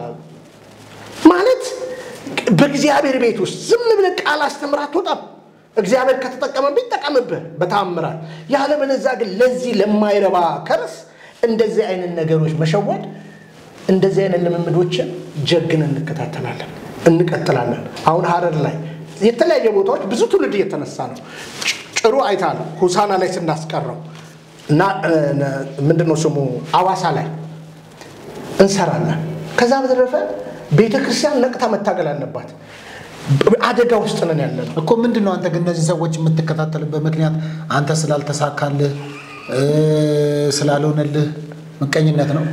S1: ማለት በእግዚአብሔር ቤት ውስጥ ዝም ብለህ ቃል አስተምር አትወጣም። እግዚአብሔር ከተጠቀመብህ ይጠቀምብህ በታምራት። ያለበለዚያ ግን ለዚህ ለማይረባ ከርስ እንደዚህ አይነት ነገሮች መሸወድ፣ እንደዚህ አይነት ልምምዶችን ጀግን እንከታተላለን፣ እንቀጥላለን። አሁን ሀረር ላይ የተለያየ ቦታዎች ብዙ ትውልድ እየተነሳ ነው። ጭ- ጭሩ አይታል ሁሳና ላይ ስናስቀረው እና ምንድን ነው ስሙ አዋሳ ላይ እንሰራለን። ከዛ በተረፈ ቤተ ክርስቲያን ነቅታ መታገል አለባት። አደጋ ውስጥ ነን ያለ ነው።
S2: እኮ ምንድን ነው አንተ ግን እነዚህ ሰዎች የምትከታተልበት ምክንያት አንተ ስላልተሳካልህ እ፣ ስላልሆነልህ ምቀኝነት ነው?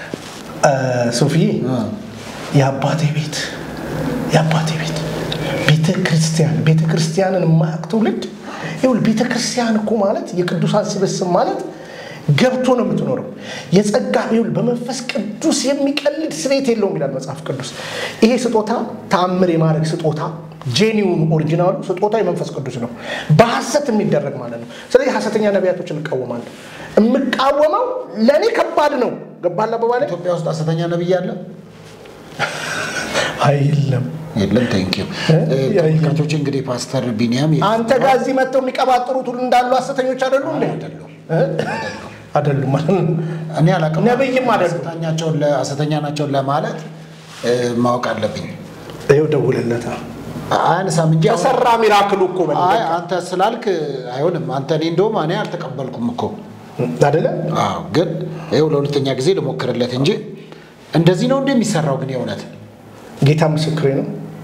S1: ሶፊዬ
S2: እ።
S1: የአባቴ ቤት የአባቴ ቤት ቤተ ክርስቲያን ቤተ ክርስቲያንን የማያውቅ ትውልድ ይኸውልህ ቤተ ክርስቲያን እኮ ማለት የቅዱሳን ስብስብ ማለት ገብቶ ነው የምትኖረው። የጸጋ ይኸውልህ በመንፈስ ቅዱስ የሚቀልድ ስሬት የለውም ይላል መጽሐፍ ቅዱስ። ይሄ ስጦታ ተአምር የማድረግ ስጦታ ጄኒውን ኦሪጂናሉ ስጦታ የመንፈስ ቅዱስ ነው፣ በሐሰት የሚደረግ ማለት ነው። ስለዚህ ሐሰተኛ ነቢያቶች እንቃወማለን። የምቃወመው ለእኔ ከባድ ነው። ገባላ በባለ
S2: ኢትዮጵያ ውስጥ ሐሰተኛ ነቢይ አለ?
S1: አይ የለም
S2: የለም ቴንኪው ተመልካቾች እንግዲህ ፓስተር ቢኒያም
S1: አንተ ጋር እዚህ መጥተው የሚቀባጥሩት ሁሉ እንዳሉ ሐሰተኞች አይደሉ እንዴ? እ? አይደሉም ማለት ነው።
S2: እኔ አላውቅም
S1: ነብይም አይደሉም።
S2: ሐሰተኛቸውን ለ- ሐሰተኛ ናቸውን ለማለት እ፣ ማወቅ አለብኝ
S1: ይኸው ደውልለታ
S2: አያነሳም እንጂ አሁን-
S1: ተሰራ ሚራክሉ እኮ በል
S2: አይ አንተ ስላልክ አይሆንም አንተ እኔ እንደውም እኔ አልተቀበልኩም እኮ
S1: አይደለ?
S2: አዎ ግን ይኸው ለሁለተኛ ጊዜ ልሞክርለት እንጂ እንደዚህ ነው እንደሚሰራው ግን የእውነት
S1: ጌታ ምስክሬ ነው።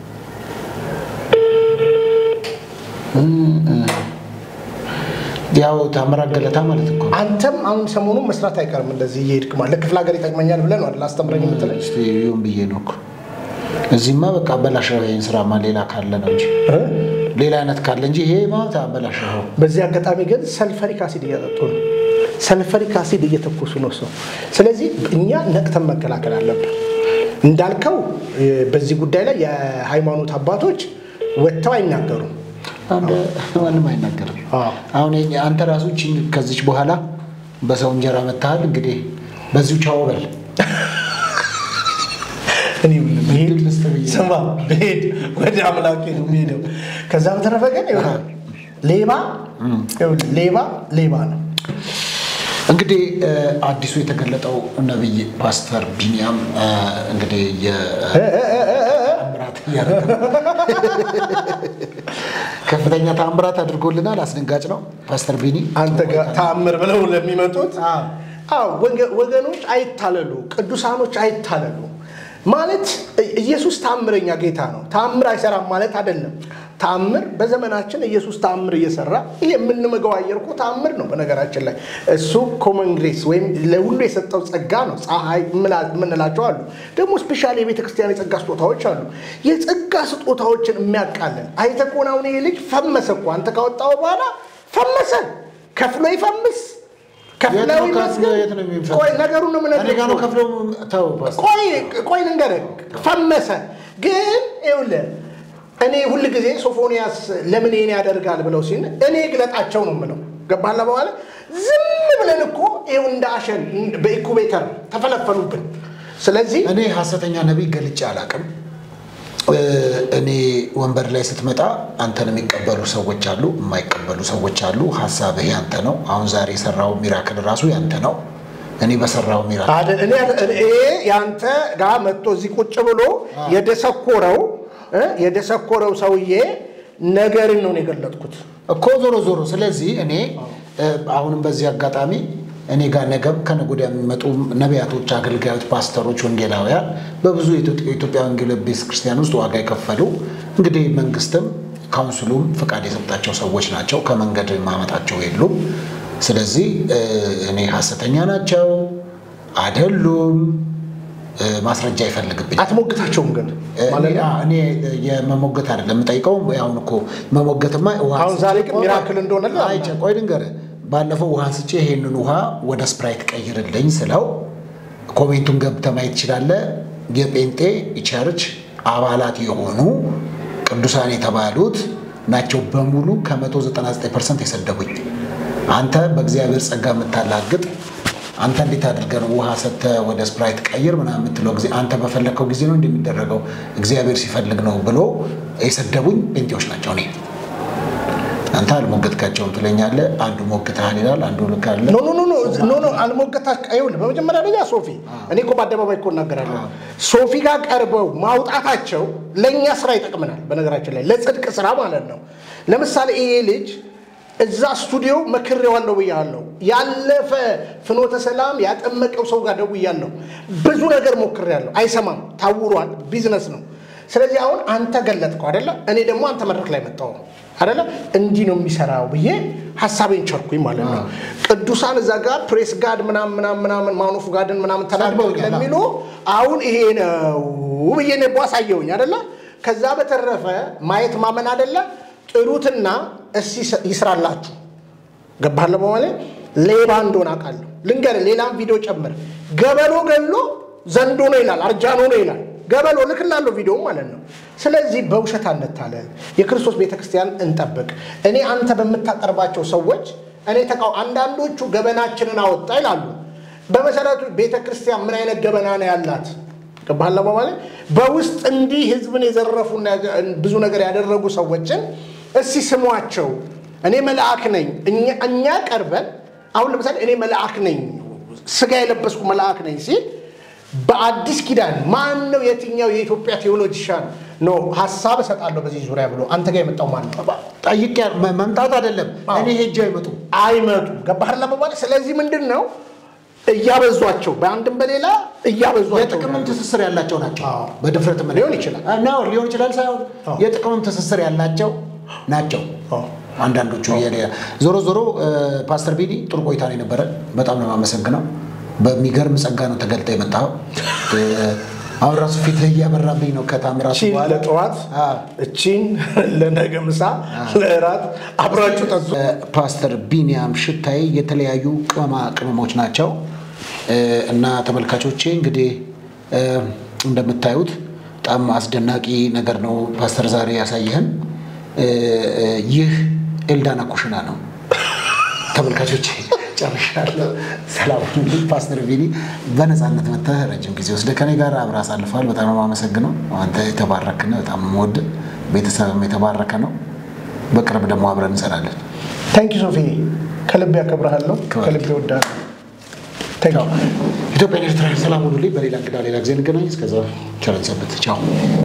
S2: ያው ታምራት ገለታ ማለት እኮ ነው።
S1: አንተም አሁን ሰሞኑን መስራት አይቀርም እንደዚህ እየሄድክ ማለት ለክፍለ ሀገር ይጠቅመኛል ብለህ ነው አይደል አስተምረኝ የምትለኝ
S2: እስቲ ይሁን ብዬ ነው እኮ እዚህማ በቃ አበላሸው ይሄን ስራማ ሌላ ካለ ነው እንጂ
S1: እ?
S2: ሌላ አይነት ካለ እንጂ ይሄ ማለት አበላሸው
S1: በዚህ አጋጣሚ ግን ሰልፈሪክ አሲድ እያጠጡ ነው። ሰልፈሪክ አሲድ እየተኮሱ ነው ሰው። ስለዚህ እኛ ነቅተን መከላከል አለብን። እንዳልከው እ፣ በዚህ ጉዳይ ላይ የሃይማኖት አባቶች ወጥተው አይናገሩም።
S2: አንድ ማንም አይናገርም።
S1: አዎ።
S2: አሁን የኛ- አንተ ራሱ ቺን ከዚች በኋላ በሰው እንጀራ መታሃል። እንግዲህ በዚሁ ቻው በል።
S1: እኔ ምን ብሄድ
S2: ልስጥ ብዬ።
S1: ስማ ብሄድ ወደ አምላኬ ነው የሚሄደው። ከዛ በተረፈ ግን ይኸውልህ ሌባ ይኸውልህ ሌባ ሌባ ነው።
S2: እንግዲህ እ፣ አዲሱ የተገለጠው ነቢይ ፓስተር ቢኒያም እ፣ እንግዲህ የተአምራት እያደረገ ነው። ከፍተኛ ተአምራት አድርጎልናል። አስደንጋጭ ነው ፓስተር ቢኒ።
S1: አንተ ጋር ተአምር ብለው ለሚመጡት አዎ ወገ- ወገኖች አይታለሉ፣ ቅዱሳኖች አይታለሉ። ማለት ኢየሱስ ተአምረኛ ጌታ ነው። ተአምር አይሰራም ማለት አይደለም። ተአምር በዘመናችን ኢየሱስ ተአምር እየሰራ ይህ የምንመገው አየር እኮ ተአምር ነው። በነገራችን ላይ እሱ ኮመን ግሬስ ወይም ለሁሉ የሰጠው ጸጋ ነው። ፀሐይ ምላ- የምንላቸው አሉ። ደግሞ ስፔሻሊ የቤተ ክርስቲያን የጸጋ ስጦታዎች አሉ። የጸጋ ስጦታዎችን የሚያቃለን አይተህ ከሆነ አሁን ይሄ ልጅ ፈመሰ እኮ አንተ ካወጣው በኋላ ፈመሰ። ከፍሎ ይፈምስ ከፍለው
S2: የት ነው ከፍሎ
S1: ይመስገን።
S2: የት ነው የሚፈምሰው?
S1: ቆይ ነገሩን ነው
S2: እኔ ጋር ነው
S1: የምነግርህ።
S2: ከፍሎ ተው ፓስተር።
S1: ቆይ ቆይ ልንገርህ፣ ፈመሰ ግን ይኸውልህ እኔ ሁል ጊዜ ሶፎንያስ ለምን ይሄን ያደርጋል ብለው ሲል እኔ ግለጣቸው ነው የምለው። ገባህ በኋላ ዝም ብለን እኮ ይኸው እንደ አሸን በኢኩቤተር ተፈለፈሉብን። ስለዚህ
S2: እኔ ሐሰተኛ ነቢይ ገልጬ አላውቅም። እ፣ እኔ ወንበር ላይ ስትመጣ አንተን የሚቀበሉ ሰዎች አሉ፣ የማይቀበሉ ሰዎች አሉ። ሀሳብህ ያንተ ነው። አሁን ዛሬ የሰራው ሚራክል ራሱ ያንተ ነው። እኔ በሰራው ሚራክል
S1: አይደል እኔ እኔ ያንተ ጋር መጥቶ እዚህ ቁጭ ብሎ የደሰኮረው እ የደሰኮረው ሰውዬ ነገርን ነው የገለጥኩት።
S2: እኮ ዞሮ ዞሮ ስለዚህ እኔ እ፣ አሁንም በዚህ አጋጣሚ እኔ ጋር ነገም ከነገ ወዲያ የሚመጡ ነቢያቶች፣ አገልጋዮች፣ ፓስተሮች፣ ወንጌላውያን በብዙ የኢትዮ- የኢትዮጵያ ወንጌል ቤተክርስቲያን ውስጥ ዋጋ የከፈሉ እንግዲህ መንግስትም ካውንስሉም ፍቃድ የሰጣቸው ሰዎች ናቸው። ከመንገድ ማመጣቸው የሉም። ስለዚህ እ፣ እኔ ሐሰተኛ ናቸው አይደሉም እ፣ ማስረጃ ይፈልግብኝ
S1: አትሞግታቸውም ግን ማለት ነው።
S2: እኔ የመሞገት አይደለም የምጠይቀው። አሁን እኮ መሞገትማ ውሃ
S1: አሁን ዛሬ ግን ሚራክል እንደሆነ ላ-
S2: አይቼ ቆይ ልንገርህ። ባለፈው ውሃ ስጬ ይሄንን ውሃ ወደ ስፕራይት ቀይርልኝ ስለው ኮሜንቱን ገብተህ ማየት ትችላለህ። የጴንጤ ቸርች አባላት የሆኑ ቅዱሳን የተባሉት ናቸው በሙሉ ከ199 ፐርሰንት የሰደቡኝ። አንተ በእግዚአብሔር ጸጋ የምታላግጥ አንተ እንዴት አድርገህ ነው ውሃ ሰጥተህ ወደ ስፕራይት ቀይር ምናምን የምትለው ጊዜ አንተ በፈለግከው ጊዜ ነው እንደሚደረገው እግዚአብሔር ሲፈልግ ነው ብሎ የሰደቡኝ ጴንጤዎች ናቸው። እኔ አንተ አልሞገትካቸውም ትለኛለህ። አንዱ ሞግተሃል ይላል፣ አንዱ ልክ አለ።
S1: ኖ ኖ ኖ ኖ ኖ ኖ አልሞገታ ይኸውልህ፣ በመጀመሪያ ደረጃ ሶፊ እኔ እኮ በአደባባይ እኮ እናገራለሁ። ሶፊ ጋር ቀርበው ማውጣታቸው ለእኛ ስራ ይጠቅመናል። በነገራችን ላይ ለጽድቅ ስራ ማለት ነው። ለምሳሌ ይሄ ልጅ እዛ ስቱዲዮ መክሬዋለሁ ብያለሁ። ያለፈ ፍኖተ ሰላም ያጠመቀው ሰው ጋር ደውያለሁ። ብዙ ነገር ሞክሬያለሁ። አይሰማም፣ ታውሯል። ቢዝነስ ነው። ስለዚህ አሁን አንተ ገለጥከው አይደለ? እኔ ደግሞ አንተ መድረክ ላይ መጣሁ አይደለ? እንዲህ ነው የሚሰራው ብዬ ሀሳቤን ቸርኩኝ ማለት ነው። ቅዱሳን እዛ ጋር ፕሬስ ጋድ ምናምን ምናምን ምናምን ማኖፍ ጋድን ምናምን ተናግረው
S2: ሰድበውኛል።
S1: ለሚሉ አሁን ይሄ ነው ብዬ ነቦ አሳየውኝ አይደለ? ከዛ በተረፈ ማየት ማመን አይደለ? ጥሩትና እስኪ ይስራላችሁ ገባለ በማለት ሌባ እንደሆነ አውቃለሁ። ልንገርህ፣ ሌላም ቪዲዮ ጨምር። ገበሎ ገሎ ዘንዶ ነው ይላል፣ አርጃኖ ነው ይላል። ገበሎ ልክላለሁ ቪዲዮ ማለት ነው። ስለዚህ በውሸት አንታለል፣ የክርስቶስ ቤተክርስቲያን እንጠብቅ። እኔ አንተ በምታቀርባቸው ሰዎች እኔ ተቃው አንዳንዶቹ ገበናችንን አወጣ ይላሉ። በመሰረቱ ቤተክርስቲያን ምን አይነት ገበና ነው ያላት? ገባህላ በማለት በውስጥ እንዲህ ህዝብን የዘረፉና ብዙ ነገር ያደረጉ ሰዎችን እስቲ ስሟቸው። እኔ መልአክ ነኝ። እኛ- እኛ ቀርበን አሁን ለምሳሌ እኔ መልአክ ነኝ፣ ስጋ የለበስኩ መልአክ ነኝ ሲል በአዲስ ኪዳን ማን ነው የትኛው የኢትዮጵያ ቴዎሎጂሻን ነው ሀሳብ እሰጣለሁ በዚህ ዙሪያ ብሎ አንተ ጋር የመጣው ማን ነው?
S2: ጠይቄ መ- መምጣት አይደለም
S1: አዎ።
S2: እኔ ሄጄ አይመጡ
S1: አይመጡም። ገባህ ለመባል ስለዚህ ምንድን ነው እያበዟቸው በአንድም በሌላ እያበዟቸው
S2: የጥቅምም ትስስር ያላቸው ናቸው።
S1: አዎ።
S2: በድፍረት ምን
S1: ሊሆን ይችላል።
S2: ነው ሊሆን ይችላል ሳይሆን
S1: አዎ።
S2: የጥቅምም ትስስር ያላቸው ናቸው።
S1: አዎ።
S2: አንዳንዶቹ የሌላ ዞሮ ዞሮ እ፣ ፓስተር ቢኒ ጥሩ ቆይታ ነው የነበረ። በጣም ነው የማመሰግነው። በሚገርም ጸጋ ነው ተገልጠ የመጣው። አሁን ራሱ ፊትህ እያበራብኝ ነው ከታምራቱ
S1: እቺን
S2: በኋላ
S1: ለጠዋት
S2: አዎ።
S1: እቺን ለነገ ምሳ ለእራት አብራችሁ ጠጡ።
S2: ፓስተር ቢኒያም ሽታይ የተለያዩ ቅመማ ቅመሞች ናቸው እ፣ እና ተመልካቾቼ እንግዲህ እ፣ እንደምታዩት በጣም አስደናቂ ነገር ነው ፓስተር ዛሬ ያሳየህን። እ፣ እ፣ ይህ ኤልዳና ኩሽና ነው። ተመልካቾቼ ጨርሻለሁ። ሰላም ሁኑልኝ። ፓስተር ቢኒ በነፃነት መጥተህ ረጅም ጊዜ ወስደህ ከኔ ጋር አብረህ አሳልፈዋል። በጣም ነው የማመሰግነው። አንተ የተባረክ ነህ። በጣም የምወድ ቤተሰብም የተባረከ ነው። በቅርብ ደግሞ አብረን እንሰራለን።
S1: ታንኪ ሶፊ ከልቤ ያከብረሃለሁ፣ ከልቤ ወዳለሁ። ታንኪ
S2: ኢትዮጵያ ኤርትራ ሰላም ሁኑልኝ። በሌላ እንግዳ ሌላ ጊዜ እንገናኝ። እስከዛ ቸር እንሰንብት። ቻው